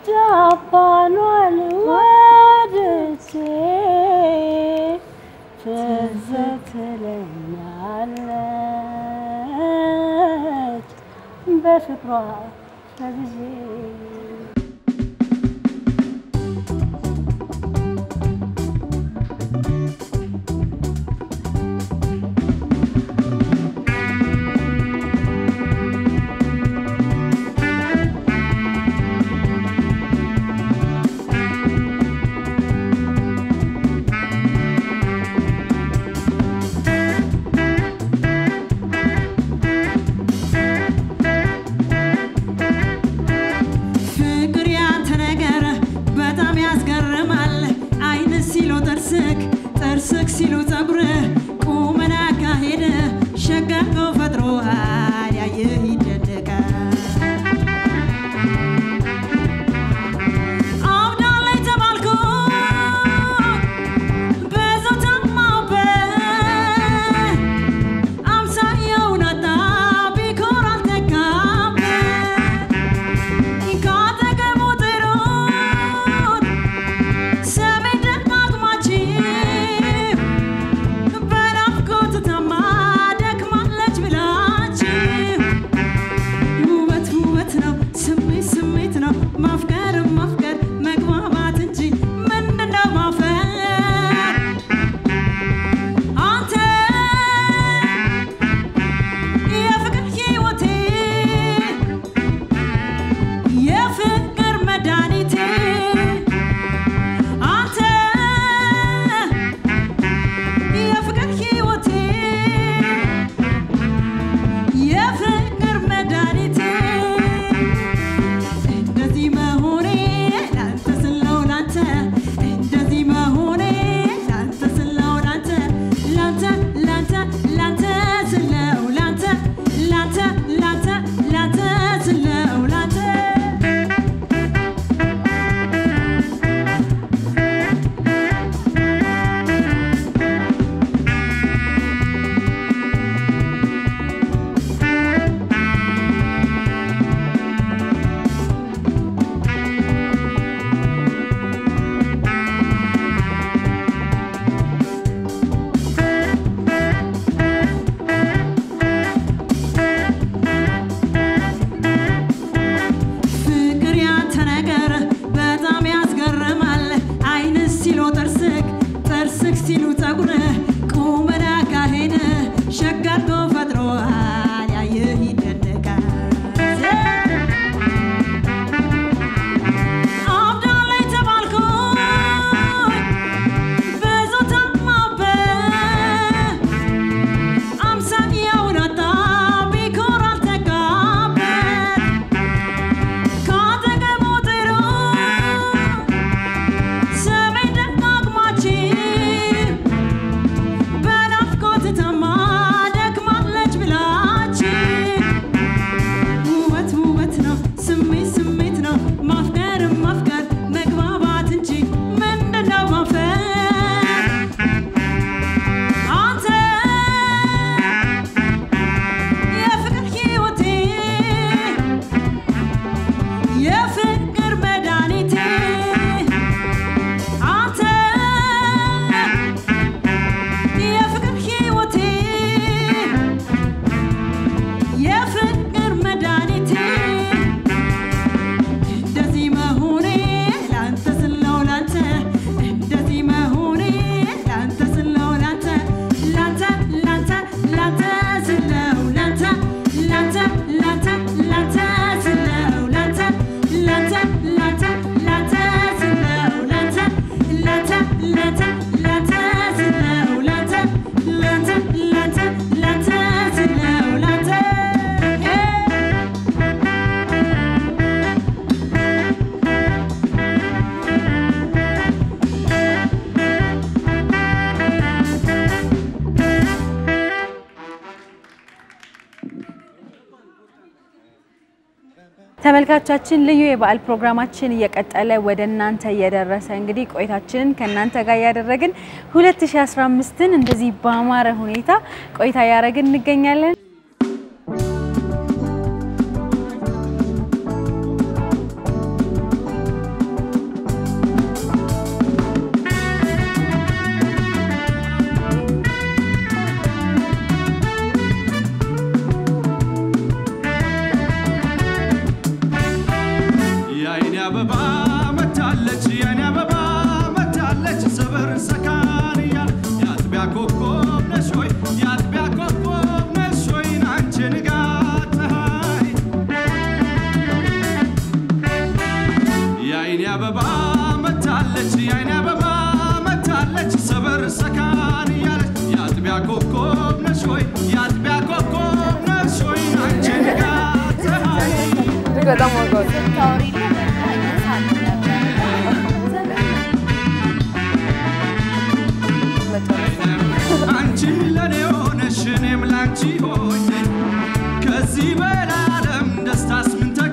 ጃፓኗን ወድጄ ትዝ ትለኛለች በፍቅሯ ተብዤ
ፍቅር ያንተ ነገር በጣም ያስገርማል። አይን ሲሉ ጥርስክ ጥርስክ ሲሉ ጸጉርህ ቁመና አካሄድ ሸጋ ነው ፈጥሮሃል ያየህ ይደነቃል። አብዳላይ ተባልኩ ብዙ ታማበት አምሳያውን አጣ ቢኮር አልተካበት ካጠገቡ ጥሩት ሰሜን ደጋግማችሁ በናፍቆት ታማ ደክማለች ብላችሁ ውበት ውበት ነው ስሜት ስሜት ነው ማፍቀር ማፍቀር መግባባት እንጂ ምንድነው ማፈር አንተ የፍቅር ሕይወቴ የፍቅር መድኃኒቴ አንተ የፍቅር ሕይወቴ የፍቅር መድኃኒቴ እንደዚህ መሆኔ ላንተ ስለው ላንተ እንደዚህ መሆኔ ላንተ ስለው ላንተ ላንተ ላንተ ላንተ ስለው ላንተ ላንተ ላንተ ላንተ ስለው ላንተ ፍቅር ያንተ ነገር በጣም ያስገርማል። አይን ሲሉ ጥርስክ ጥርስክ ሲሉ ጸጉርህ ቁመና አካሄድ ሸጋ አድርጎ ፈጥሮሃል ያየህ ይደነቃል። አብዳላይ ተባልኩኝ ብዙ ታማበት አምሳያውን አጣ ቢኮር አልተጋበት ካጠገቡ ጥሩ ሰሜን ደጋግማችሁ በናፍቆት ታማ ደክማለች ብላችሁ ውበት ውበት ነው ስሜት ስሜት ነው ማፍቀር ማፍቀር መግባባት እንጂ ምንድነው ማፈር አንተ የፍቅር ሕይወቴ የፍቅር መድኃኒቴ አንተ የፍቅር ሕይወቴ የፍቅር መድኃኒቴ እንደዚህ መሆኔ ላንተ ስለው ላንተ እንደዚህ መሆኔ ላንተ ስለው ላንተ ላንተ ላንተ ላንተ ስለው ላንተ ላንተ ላንተ ላንተ ስለው ላንተ ላንተ ላንተ ላንተ ስለው ላንተ ላንተ ላንተ ላንተ ስለው ላንተ ላንተ ላንተ ላንተ ስለው ላንተ
ተመልካቾቻችን ልዩ የበዓል ፕሮግራማችን እየቀጠለ ወደ እናንተ እየደረሰ እንግዲህ ቆይታችንን ከእናንተ ጋር እያደረግን 2015ን እንደዚህ በአማረ ሁኔታ ቆይታ እያደረግን እንገኛለን።
መታለች የኔ አበባ መታለች ሰበር ሰካን እያለ የአጥቢያ ኮከብ ነሽ ሆይ የአጥቢያ ኮከብ ነሽ ሆይ ናንቺ ንጋት ፀሐይ የአይኔ አበባ መታለች የአይኔ አበባ መታለች ሰበር ሰካን እያለች የአጥቢያ ኮከብ ነሽ ሆይ የአጥቢያ ኮከብ ነሽ ሆይ ናንቺ ንጋት ፀሐይ
እጅግ በጣም ዋጋው
አንቺም ለኔ ሆነሽ እኔም ላንቺ ሆኜ ከዚህ በላይ ዓለም ደስታስ ምን ተ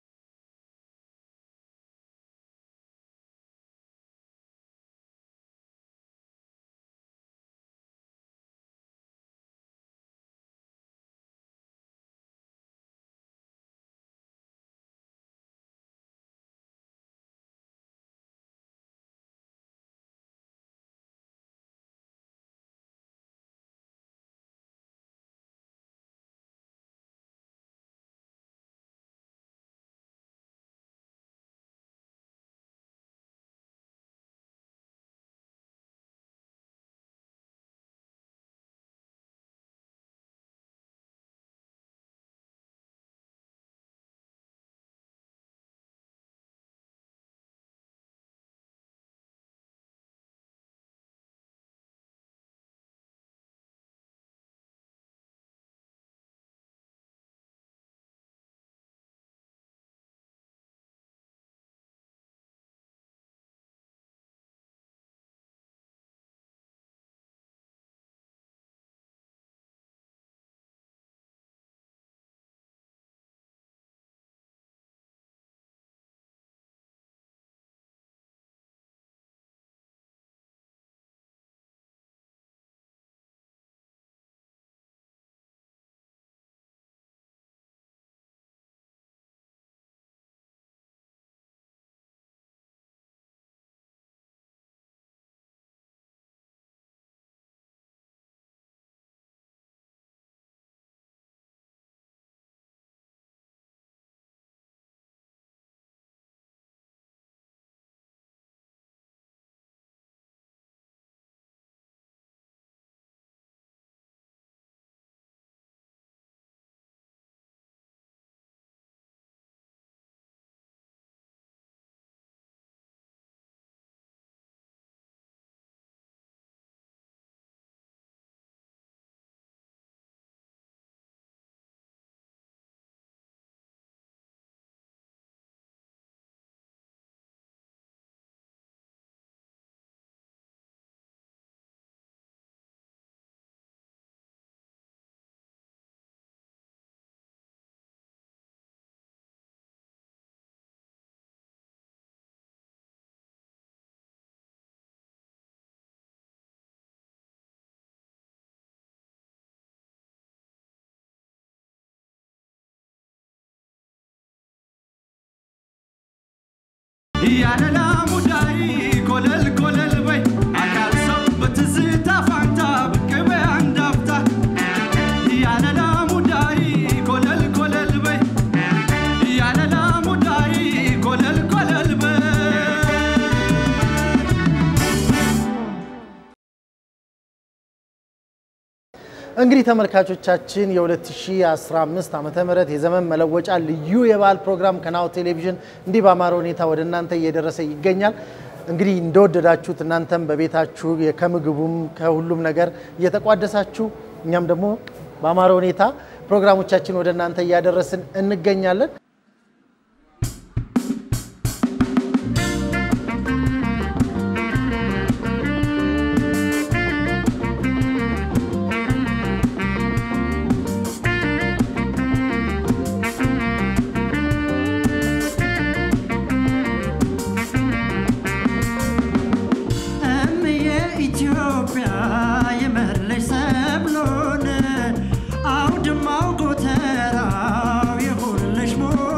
ያለላ ሙዳይ ኮለል ኮለል በይ አካል ሰው በትዝታ ፋንታ ብቅ በይ አንድ አፍታ ያለላ ሙዳይ ኮለል ኮለል በይ ያለላ ሙዳይ ኮለል ኮለል በይ
እንግዲህ ተመልካቾቻችን የ2015 ዓመተ ምህረት የዘመን መለወጫ ልዩ የበዓል ፕሮግራም ከናሁ ቴሌቪዥን እንዲህ በአማረ ሁኔታ ወደ እናንተ እየደረሰ ይገኛል። እንግዲህ እንደወደዳችሁት እናንተም በቤታችሁ ከምግቡም ከሁሉም ነገር እየተቋደሳችሁ እኛም ደግሞ በአማረ ሁኔታ ፕሮግራሞቻችን ወደ እናንተ እያደረስን እንገኛለን።
እምዬ ኢትዮጵያ የመለሽ ሰብሎን አውድማው ጎተራው የሆንልሽ ሞላ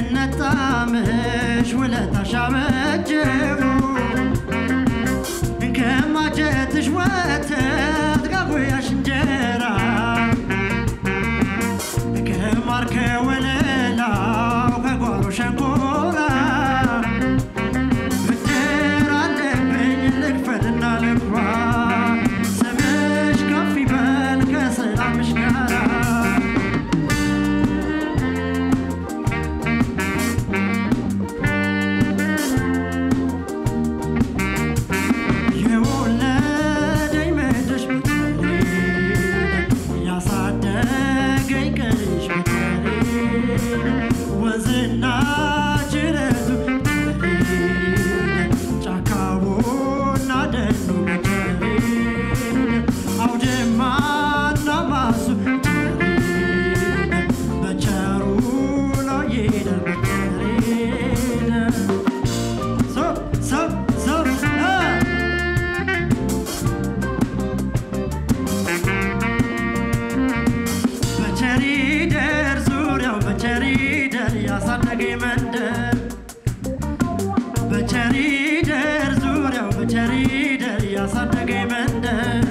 ነጣምሽ ውለታሽ አበጀው ከማጀትሽ ወተት ከጉያሽ እንጀራ ከማር ከወለላው ከጓሮ ሸንኮራ ብድር አለብኝ ልክፈልና ልግባ ስምሽ ከፍ ይበል ከሰላምሽ ጋራ የወለደኝ ምድርሽ ብትወልድ ያሳደገኝ ቀንሽ ብትወልድ ወንዝና ጅረቱ ብትወልድ ጫካውና ደኑ ብትወልድ አውድማና ማሱ ብትወልድ በቸሩ ነው ይደር ብትወልድ ሰብ ሰብ ሰብ እ በቸሪደር ዙሪያው በቸሪደር ያሳደገኝ መንደር በቸሪደር ዙሪያው በቸሪደር ያሳደገኝ መንደር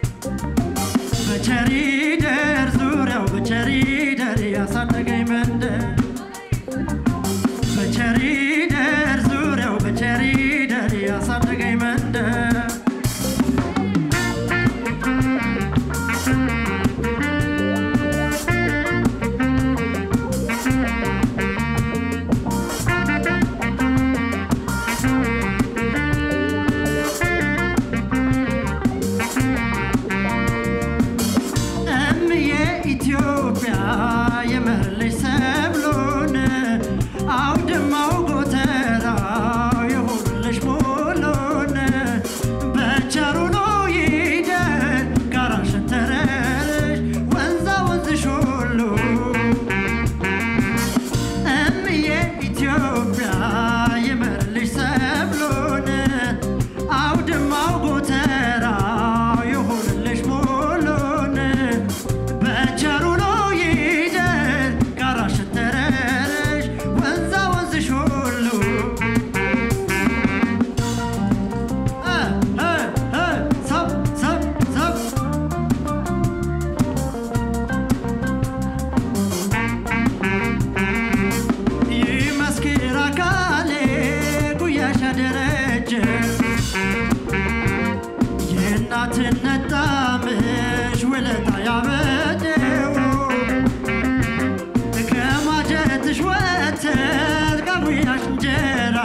በቸሪደር ዙሪያው በቸሪደር ያሳደገኝ መንደር በቸሪደር ዙሪያው በቸሪደር ያሳደገኝ መንደር እምዬ ኢትዮጵያ የመለሽ ሰብሎን አውድማው ጎተራው የሆኑልሽ ሞሎን በቸሩ ነው ይደር ጋራሽን ተረርሽ ወንዛ ወንዝሽ ሁሉ እምዬ ኢትዮጵያ የመለሽ ሰብሎን አውድማው ጎተራው የሆኑልሽ ሞሎን በቸሩ ነው ይደር ጋራሽን ተረርሽ ወንዛ ወንዝሽ ሁሉ እ እ እ ሰብ ሰብ ሰብ ይመስክር አካሌ ጉያሽ ያደረጀ የእናትነት ጣምሽ ውለታ ያበደው ከማጀትሽ ወተት ከጉያሽ እንጀራ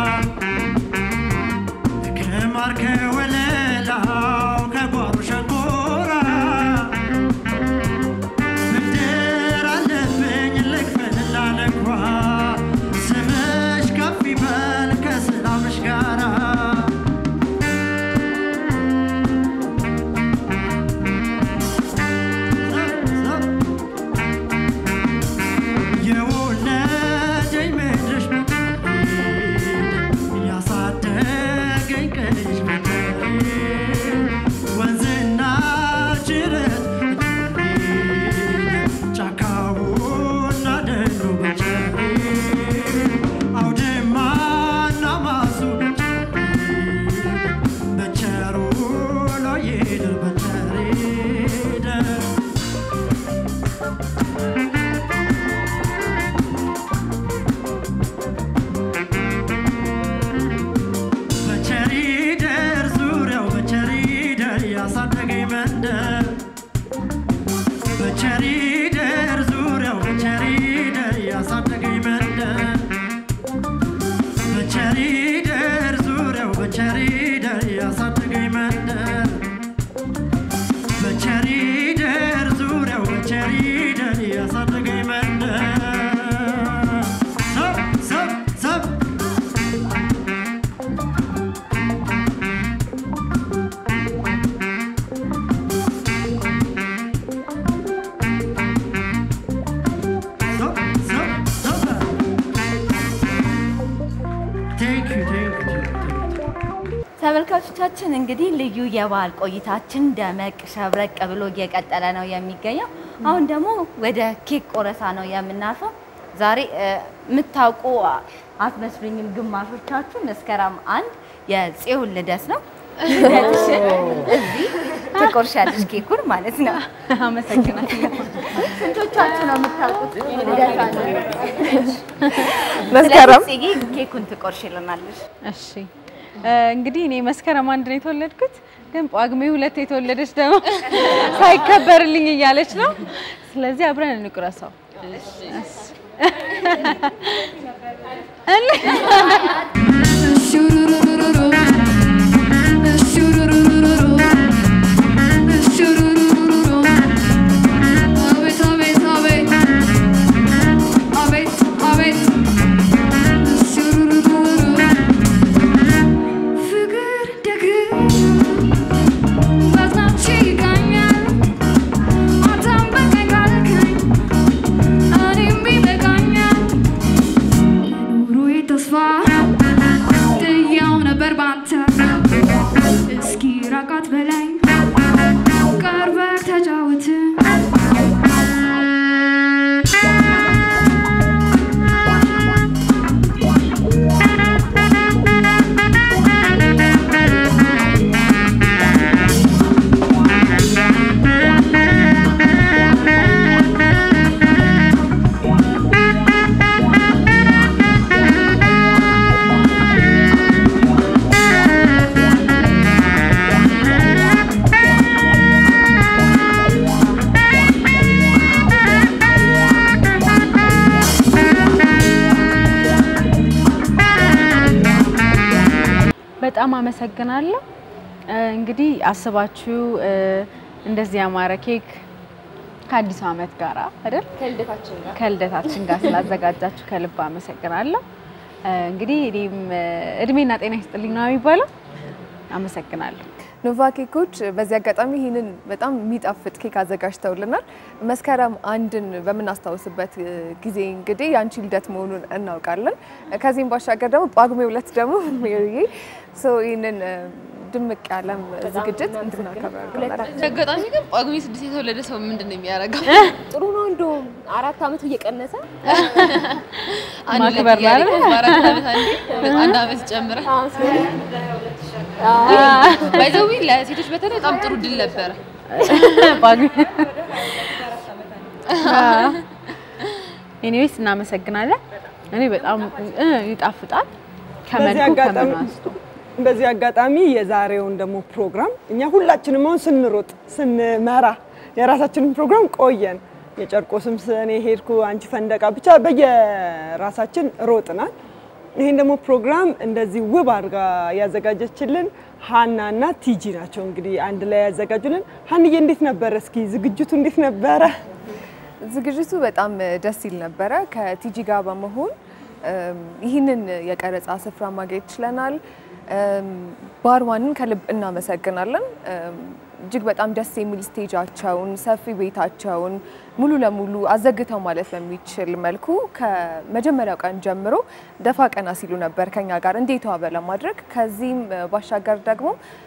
ከማር ከወለላው ከጓሮ ሸንኮራ ብድር አለብኝ ልክፈልና ልግባ ስምሽ ከፍ ይበል ከሰላምሽ ጋራ የወለደኝ ምድርሽ ብትወልድ ያሳደገኝ ቀንሽ ብትወልድ ወንዝና ጅረት ብትወልድ ጫካውና ደኑ ብትወልድ አውድማና ማሱ ብትወልድ በቸሩ ነው ይደር በቸር ይደር በቸሪደር ዙሪያው በቸሪደር ያሳደገኝ መንደር በቸሪደር ዙሪያው በቸሪደር ያሳደገኝ መንደር በቸሪደር ዙሪያው በቸሪደር ያሳደገኝ መንደር በቸሪደር ዙሪያው በቸሪደር ያሳደገኝ መንደር ሰብ ሰብ ሰብ
ተመልካቾቻችን እንግዲህ ልዩ የበዓል ቆይታችን ደመቅ ሸብረቅ ብሎ እየቀጠለ ነው የሚገኘው። አሁን ደግሞ ወደ ኬክ ቆረሳ ነው የምናልፈው። ዛሬ እ፣ የምታውቁ አትመስሉኝም ግማሾቻችሁ። መስከረም አንድ የጽዮን ልደት ነው። ልደትሽን እዚህ ትቆርሻለሽ ኬኩን ማለት ነው።
አመሰግናለሁ።
ስንቶቻችሁ ነው የምታውቁት ልደቷን?
መስከረም
ስለዚህ ጽጌ ኬኩን ትቆርሽልናለሽ።
እሺ እ፣ እንግዲህ እኔ መስከረም አንድ ነው የተወለድኩት፣ ግን ጳጉሜ ሁለት የተወለደች ደግሞ ሳይከበርልኝ እያለች ነው። ስለዚህ አብረን እንቁረሰው።
ተስፋ ጥያው ነበር ባንተ እስኪ ራቃት በላይ ቀርበህ ተጫወት
በጣም አመሰግናለሁ። እ፣ እንግዲህ አስባችሁ እ፣ እንደዚህ ያማረ ኬክ ከአዲሱ ዓመት ጋር አይደል
ከልደታችን ጋር
ከልደታችን ጋር ስላዘጋጃችሁ ከልብ አመሰግናለሁ። እ፣ እንግዲህ እኔም እ፣ እድሜና ጤና ይስጥልኝ ነው የሚባለው። አመሰግናለሁ።
ኖቫ ኬኮች በዚህ አጋጣሚ ይህንን በጣም የሚጣፍጥ ኬክ አዘጋጅተውልናል። መስከረም አንድን በምናስታውስበት እ, ጊዜ እንግዲህ የአንቺ ልደት መሆኑን እናውቃለን። ከዚህም ባሻገር ደግሞ ጳጉሜ ሁለት ደግሞ ሜሪዬ ሶ ይህንን እ, ድምቅ ያለም ዝግጅት እንድናከብር አድርገናል።
አጋጣሚ ግን ጳጉሜ ስድስት የተወለደ ሰው ምንድን ነው የሚያደርገው?
ጥሩ ነው። እንደውም አራት ዓመቱ እየቀነሰ
አንድ
ማክበር
ሁለት እያለ
ነው አይደል?
በአራት ዓመት አንዴ አንድ ዓመት ጨምረ
አዎ።
ባይዘዊ ለሴቶች በተለይ በጣም ጥሩ ድል ነበረ።
ኤኒዌይስ እናመሰግናለን። እኔ በጣም እ፣ ይጣፍጣል
በዚህ
ከመልኩ
አጋጣሚ
ከምኑ አንስቶ
በዚህ አጋጣሚ የዛሬውን ደግሞ ፕሮግራም እኛ ሁላችንም አሁን ስንሮጥ ስንመራ የራሳችንን ፕሮግራም ቆየን። የጨርቆስም እኔ ሄድኩ፣ አንቺ ፈንደቃ፣ ብቻ በየራሳችን ሮጥናል። ይህን ደግሞ ፕሮግራም እንደዚህ ውብ አድርጋ ያዘጋጀችልን ሀና እና ቲጂ ናቸው። እንግዲህ አንድ ላይ ያዘጋጁልን። ሀንዬ እንዴት ነበረ? እስኪ ዝግጅቱ እንዴት ነበረ?
ዝግጅቱ በጣም ደስ ይል ነበረ። ከቲጂ ጋር በመሆን እም፣ ይህንን የቀረጻ ስፍራ ማግኘት ችለናል። እም፣ ባርዋንን ከልብ እናመሰግናለን። እም፣ እጅግ በጣም ደስ የሚል ስቴጃቸውን፣ ሰፊ ቤታቸውን ሙሉ ለሙሉ አዘግተው ማለት በሚችል መልኩ ከመጀመሪያው ቀን ጀምሮ ደፋ ቀና ሲሉ ነበር ከኛ ጋር እንዴት ዋበ ለማድረግ ከዚህም ባሻገር ደግሞ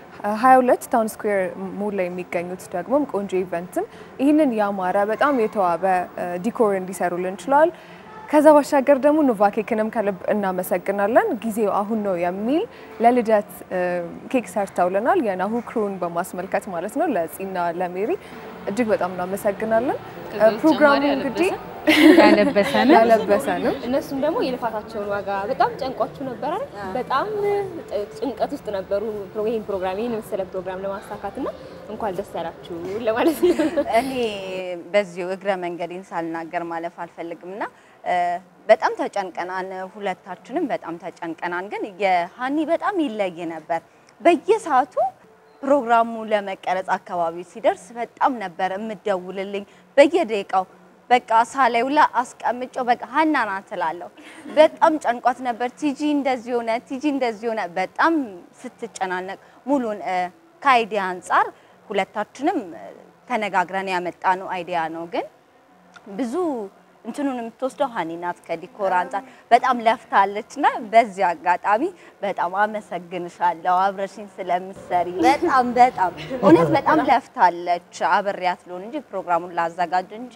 22 ታውን ስኩዌር ሞል ላይ የሚገኙት ደግሞ ቆንጆ ኢቨንትም ይህንን ያማረ በጣም የተዋበ ዲኮር እንዲሰሩልን ችሏል። ከዛ ባሻገር ደግሞ ኖቫ ኬክንም ከልብ እናመሰግናለን። ጊዜው አሁን ነው የሚል ለልደት እ፣ ኬክ ሰርተውልናል። የናሁ ክሩን በማስመልከት ማለት ነው። ለጺና ለሜሪ እጅግ በጣም እናመሰግናለን።
ከዛ
እ፣ ፕሮግራሙ
በተጨማሪ
እንግዲህ
ያለበሰንም
ያለበሰንም
እነሱም ደግሞ የልፋታቸውን ዋጋ በጣም ጨንቋችሁ ነበረ። በጣም ጭንቀት ውስጥ ነበሩ ፕሮ- ይህን ፕሮግራም ይህን የመሰለ ፕሮግራም ለማሳካት እና እንኳን ደስ ያላችሁ ለማለት ነው።
እኔ በዚሁ እግረ መንገዴን ሳልናገር ማለፍ አልፈልግም እና እ፣ በጣም ተጨንቀናን፣ ሁለታችንም በጣም ተጨንቀናን። ግን የሀኒ በጣም ይለይ ነበር። በየሰዓቱ ፕሮግራሙ ለመቀረጽ አካባቢ ሲደርስ በጣም ነበር የምደውልልኝ በየደቂቃው በቃ ሳላዩ ላይ አስቀምጬው በቃ ሀና ናት እላለሁ። በጣም ጨንቋት ነበር። ቲጂ እንደዚህ ሆነ፣ ቲጂ እንደዚህ ሆነ። በጣም ስትጨናነቅ ሙሉን እ፣ ከአይዲያ አንጻር ሁለታችንም እ፣ ተነጋግረን ያመጣ ነው አይዲያ ነው ግን ብዙ እንትኑን የምትወስደው ሀኒ ናት። ከዲኮር አንጻር በጣም ለፍታለች እና በዚህ አጋጣሚ በጣም አመሰግንሻለሁ አብረሽኝ ስለምትሰሪ በጣም በጣም እውነት በጣም ለፍታለች። አብሬያት ልሆን እንጂ ፕሮግራሙን ላዘጋጅ እንጂ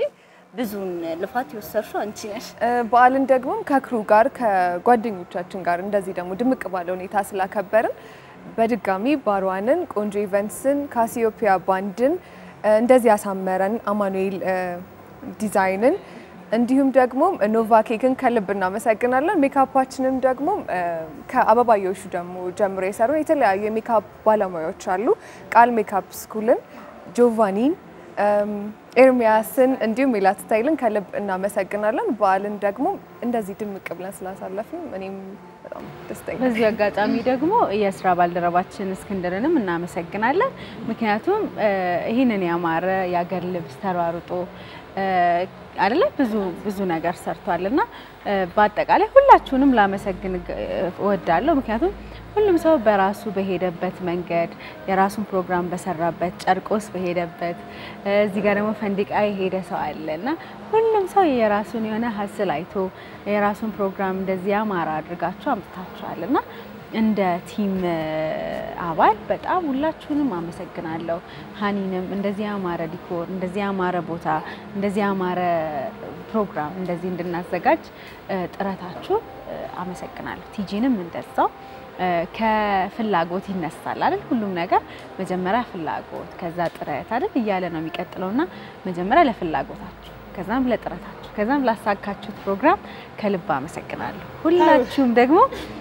ብዙን ልፋት የወሰድሽው አንቺ ነሽ።
በዓልን ደግሞ ከክሩ ጋር ከጓደኞቻችን ጋር እንደዚህ ደግሞ ድምቅ ባለ ሁኔታ ስላከበርን በድጋሚ ባሯንን፣ ቆንጆ ኢቨንትስን፣ ካሲዮፒያ ባንድን እንደዚህ ያሳመረን አማኑኤል ዲዛይንን እንዲሁም ደግሞ ኖቫ ኬክን ከልብ እናመሰግናለን። ሜካፓችንም ደግሞ ከአበባዮሹ ደግሞ ጀምሮ የሰሩን የተለያዩ የሜካፕ ባለሙያዎች አሉ። ቃል ሜካፕ ስኩልን፣ ጆቫኒን፣ ኤርሚያስን እንዲሁም ሜላት ስታይልን ከልብ እናመሰግናለን። በዓልን ደግሞ እንደዚህ ድምቅ ብለን ስላሳለፍን እኔም በጣም ደስተኛ ነኝ።
በዚህ አጋጣሚ ደግሞ የስራ ባልደረባችን እስክንድርንም እናመሰግናለን። ምክንያቱም ይህንን ያማረ የአገር ልብስ ተሯሩጦ አይደለ ብዙ ብዙ ነገር ሰርቷል እና በአጠቃላይ ሁላችሁንም ላመሰግን እወዳለሁ። ምክንያቱም ሁሉም ሰው በራሱ በሄደበት መንገድ የራሱን ፕሮግራም በሰራበት ጨርቆስ በሄደበት እዚህ ጋር ደግሞ ፈንዲቃ የሄደ ሰው አለ እና ሁሉም ሰው የራሱን የሆነ ሀስል አይቶ የራሱን ፕሮግራም እንደዚህ ያማረ አድርጋችሁ አምጥታችኋል እና እንደ ቲም አባል በጣም ሁላችሁንም አመሰግናለሁ። ሀኒንም እንደዚህ ያማረ ዲኮር፣ እንደዚህ ያማረ ቦታ፣ እንደዚህ ያማረ ፕሮግራም እንደዚህ እንድናዘጋጅ ጥረታችሁ አመሰግናለሁ። ቲጂንም እንደዛው ከፍላጎት ይነሳል አይደል? ሁሉም ነገር መጀመሪያ ፍላጎት ከዛ ጥረት አይደል እያለ ነው የሚቀጥለውና መጀመሪያ ለፍላጎታችሁ ከዛም ለጥረታችሁ ከዛም ላሳካችሁት ፕሮግራም ከልብ አመሰግናለሁ። ሁላችሁም ደግሞ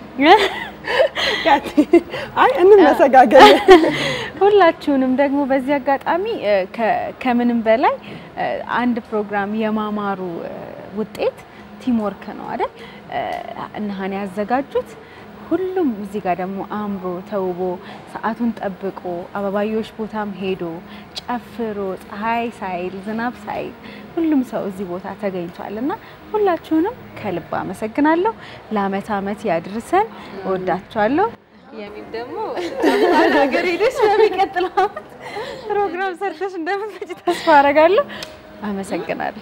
አይ እንመሰጋገን።
ሁላችሁንም ደግሞ በዚህ አጋጣሚ ከምንም በላይ አንድ ፕሮግራም የማማሩ ውጤት ቲምወርክ ነው አይደል? እነ ሀኒ ያዘጋጁት ሁሉም እዚህ ጋር ደግሞ አምሮ ተውቦ ሰዓቱን ጠብቆ አበባዮሽ ቦታም ሄዶ ጨፍሮ ፀሐይ ሳይል ዝናብ ሳይል ሁሉም ሰው እዚህ ቦታ ተገኝቷል እና ሁላችሁንም ከልብ አመሰግናለሁ። ለአመት አመት ያድርሰን። እወዳችኋለሁ። የሚም ደግሞ ሀገር ሄደሽ በሚቀጥለው አመት ፕሮግራም ሰርተሽ እንደምትመጪ ተስፋ አደርጋለሁ። አመሰግናለሁ።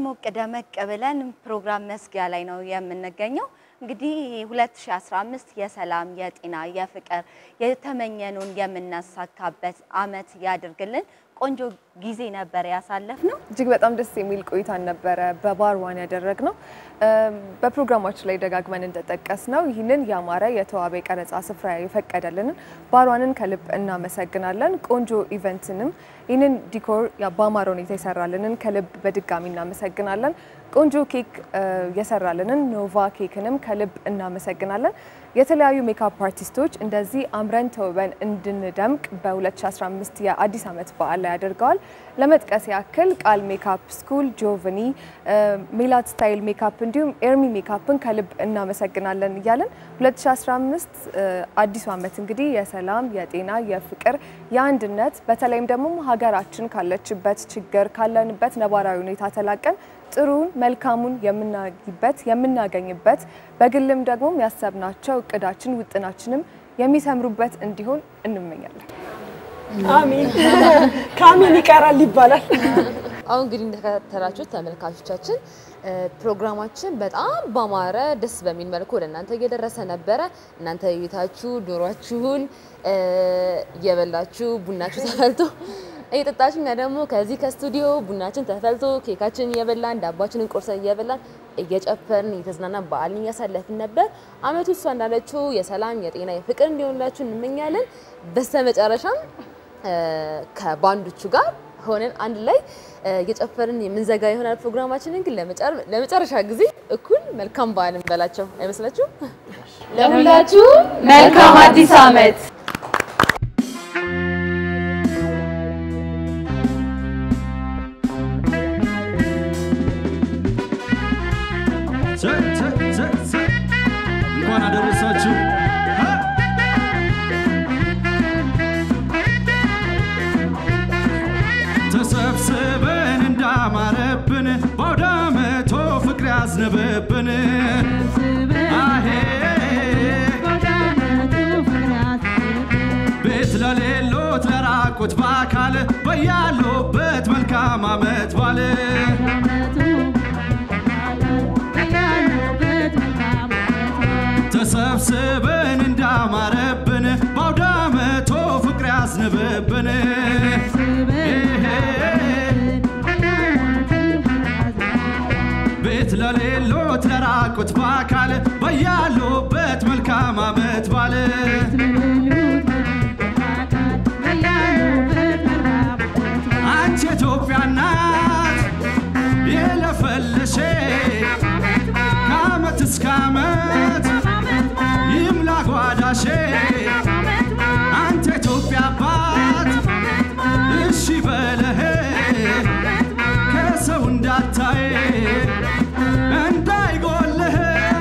ሞቅ ደመቅ ብለን ፕሮግራም መዝጊያ ላይ ነው የምንገኘው። እንግዲህ 2015 የሰላም፣ የጤና፣ የፍቅር የተመኘኑን የምናሳካበት አመት ያድርግልን። ቆንጆ ጊዜ ነበር ያሳለፍ ነው።
እጅግ በጣም ደስ የሚል ቆይታን ነበረ በባር ዋን ያደረግነው። በፕሮግራማችን ላይ ደጋግመን እንደጠቀስ ነው ይህንን ያማረ የተዋበ የቀረጻ ስፍራ የፈቀደልንን ባር ዋንን ከልብ እናመሰግናለን። ቆንጆ ኢቨንትንም ይህንን ዲኮር በአማረ ሁኔታ የሰራልንን ከልብ በድጋሚ እናመሰግናለን። ቆንጆ ኬክ የሰራልንን ኖቫ ኬክንም ከልብ እናመሰግናለን። የተለያዩ ሜካፕ አርቲስቶች እንደዚህ አምረን ተውበን እንድንደምቅ በ2015 የአዲስ ዓመት በዓል ላይ አድርገዋል። ለመጥቀስ ያክል ቃል ሜካፕ ስኩል፣ ጆቭኒ፣ ሜላት ስታይል ሜካፕ እንዲሁም ኤርሚ ሜካፕን ከልብ እናመሰግናለን እያለን 2015 አዲሱ ዓመት እንግዲህ የሰላም፣ የጤና፣ የፍቅር፣ የአንድነት በተለይም ደግሞ ሀገራችን ካለችበት ችግር ካለንበት ነባራዊ ሁኔታ ተላቀን ጥሩን መልካሙን የምናይበት የምናገኝበት በግልም ደግሞ ያሰብናቸው እቅዳችን ውጥናችንም የሚሰምሩበት እንዲሆን እንመኛለን።
አሚን ከአሚን ይቀራል ይባላል።
አሁን እንግዲህ እንደተከታተላችሁት ተመልካቾቻችን ፕሮግራማችን በጣም ባማረ ደስ በሚል መልኩ ወደ እናንተ እየደረሰ ነበረ። እናንተ ቤታችሁ ዶሯችሁን እየበላችሁ ቡናችሁ ተፈልቶ እየጠጣችሁ እኛ ደግሞ ከዚህ ከስቱዲዮ ቡናችን ተፈልቶ ኬካችን እየበላን ዳባችንን ቆርሰን እየበላን እየጨፈርን እየተዝናናን በዓልን እያሳለፍን ነበር። አመቱ እሷ እንዳለችው የሰላም የጤና የፍቅር እንዲሆንላችሁ እንመኛለን። በስተመጨረሻም ከባንዶቹ ጋር ሆነን አንድ ላይ እየጨፈርን የምንዘጋ ይሆናል። ፕሮግራማችንን ግን ለመጨረሻ ጊዜ እኩል መልካም በዓል እንበላቸው አይመስላችሁም?
ለሁላችሁ መልካም አዲስ ዓመት።
እንኳን አደረሳችሁ። ተሰብስበን እንዳማረብን በአውደ ዓመቱ ፍቅር ያዝንብብን አሄ ቤት ለሌሎት ለራቁት በአካል በያሉበት መልካም ዓመት ባል ተሰብስበን እንዳማረብን በአውደ ዓመቱ ፍቅር ያዝንብብን ቤት ለሌሎት ለራቁት በአካል በያሉበት መልካም ዓመት ባል አንቺ ኢትዮጵያ ናት የለፈለሼ ከዓመት እስከ ዓመት ይምላ ጓዳሼ አንተ ኢትዮጵያ አባት እሺ በለህ ከሰው እንዳታይ እንዳይጎልህ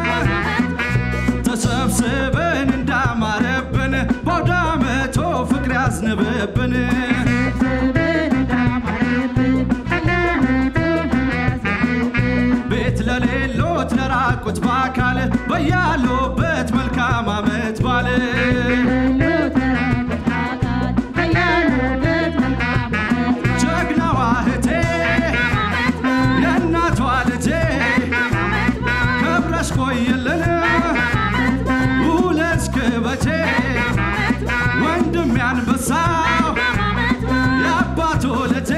ተሰብስበን እንዳማረብን በአውደ ዓመቱ ፍቅር ያዝንብብን ቤት ለሌሎት ለራቁት በአካል በያሉበት መልካም ዓመት ባል ጀግናዋ እህቴ የእናቷ ልጄ ከብረሽ ቆይልን ውለሽ ክበቼ ወንድም ያንበሳው የአባቱ ልጄ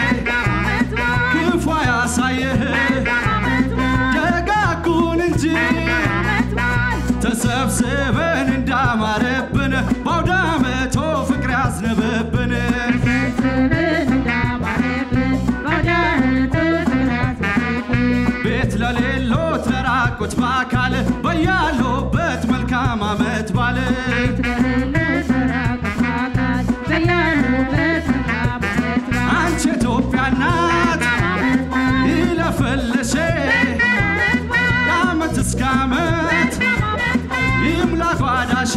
ክፉ ያሳየህ ደጋጉን እንጂ ተሰብስበን እንዳማረብን በአውደ ዓመቱ ፍቅር ያዝንብብን ቤት ለሌሎት ለራቁት በአካል በያሉበት መልካም ዓመት ባል አንቺ ኢትዮጵያ ናት ይለፈልሽ ከዓመት እስከ ዓመት ይምላ ጓዳሼ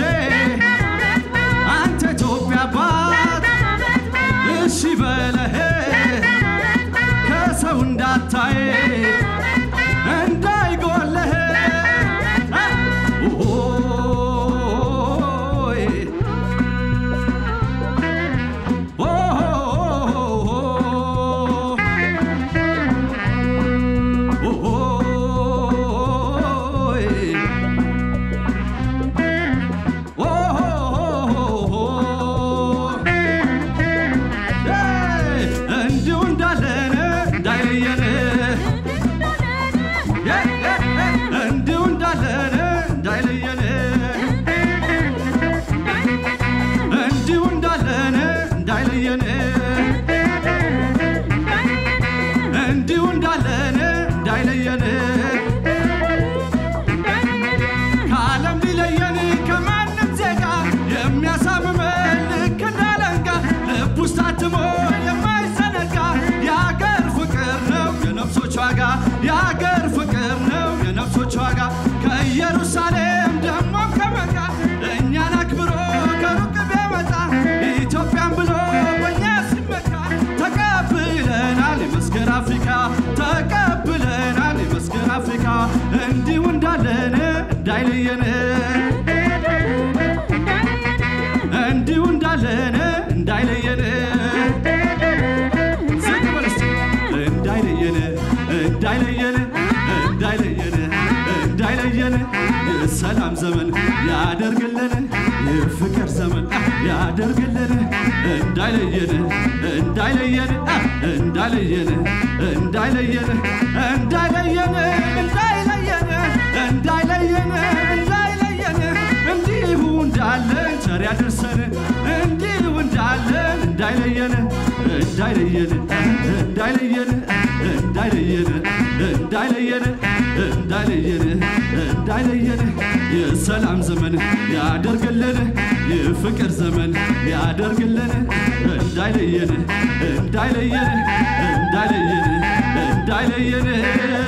አንተ ኢትዮጵያ አባት እሺ በለህ ከሰው እንዳታይ እንዳይጎልህ ኦይ ኦ የአገር ፍቅር ነው የነፍሶች ዋጋ ከኢየሩሳሌም ደሞም ከመካ እኛን አክብሮ ከሩቅ ቢያመጣ ኢትዮጵያን ብሎ በእኛ ሲመካ ተቀብለናል የመስገን አፍሪካ ተቀብለናል የመስገን አፍሪካ እንዲሁ እንዳለን እንዳይለየን እንዲሁ እንዳለን እንዳይለየን ዝቅ በል እስቲ። እንዳይለየን እንዳይለየን እንዳይለየን እንዳይለየን የሰላም ዘመን ያደርግልን የፍቅር ዘመን ያደርግልን እንዳይለየን እንዳይለየን እንዳይለየን እንዳይለየን እንዳይለየን እንዳይለየን እንዳይለየን እንዳይለየን እንዲሁ እንዳለን ቸር ያድርሰን እንዲሁ እንዳለን እንዳይለየን እንዳይለየን እንዳይለየን እንዳይለየን እንዳይለየን እንዳይለየን እንዳይለየን የሰላም ዘመን ያደርግልን የፍቅር ዘመን ያደርግልን እንዳይለየን እንዳይለየን እንዳይለየን እንዳይለየን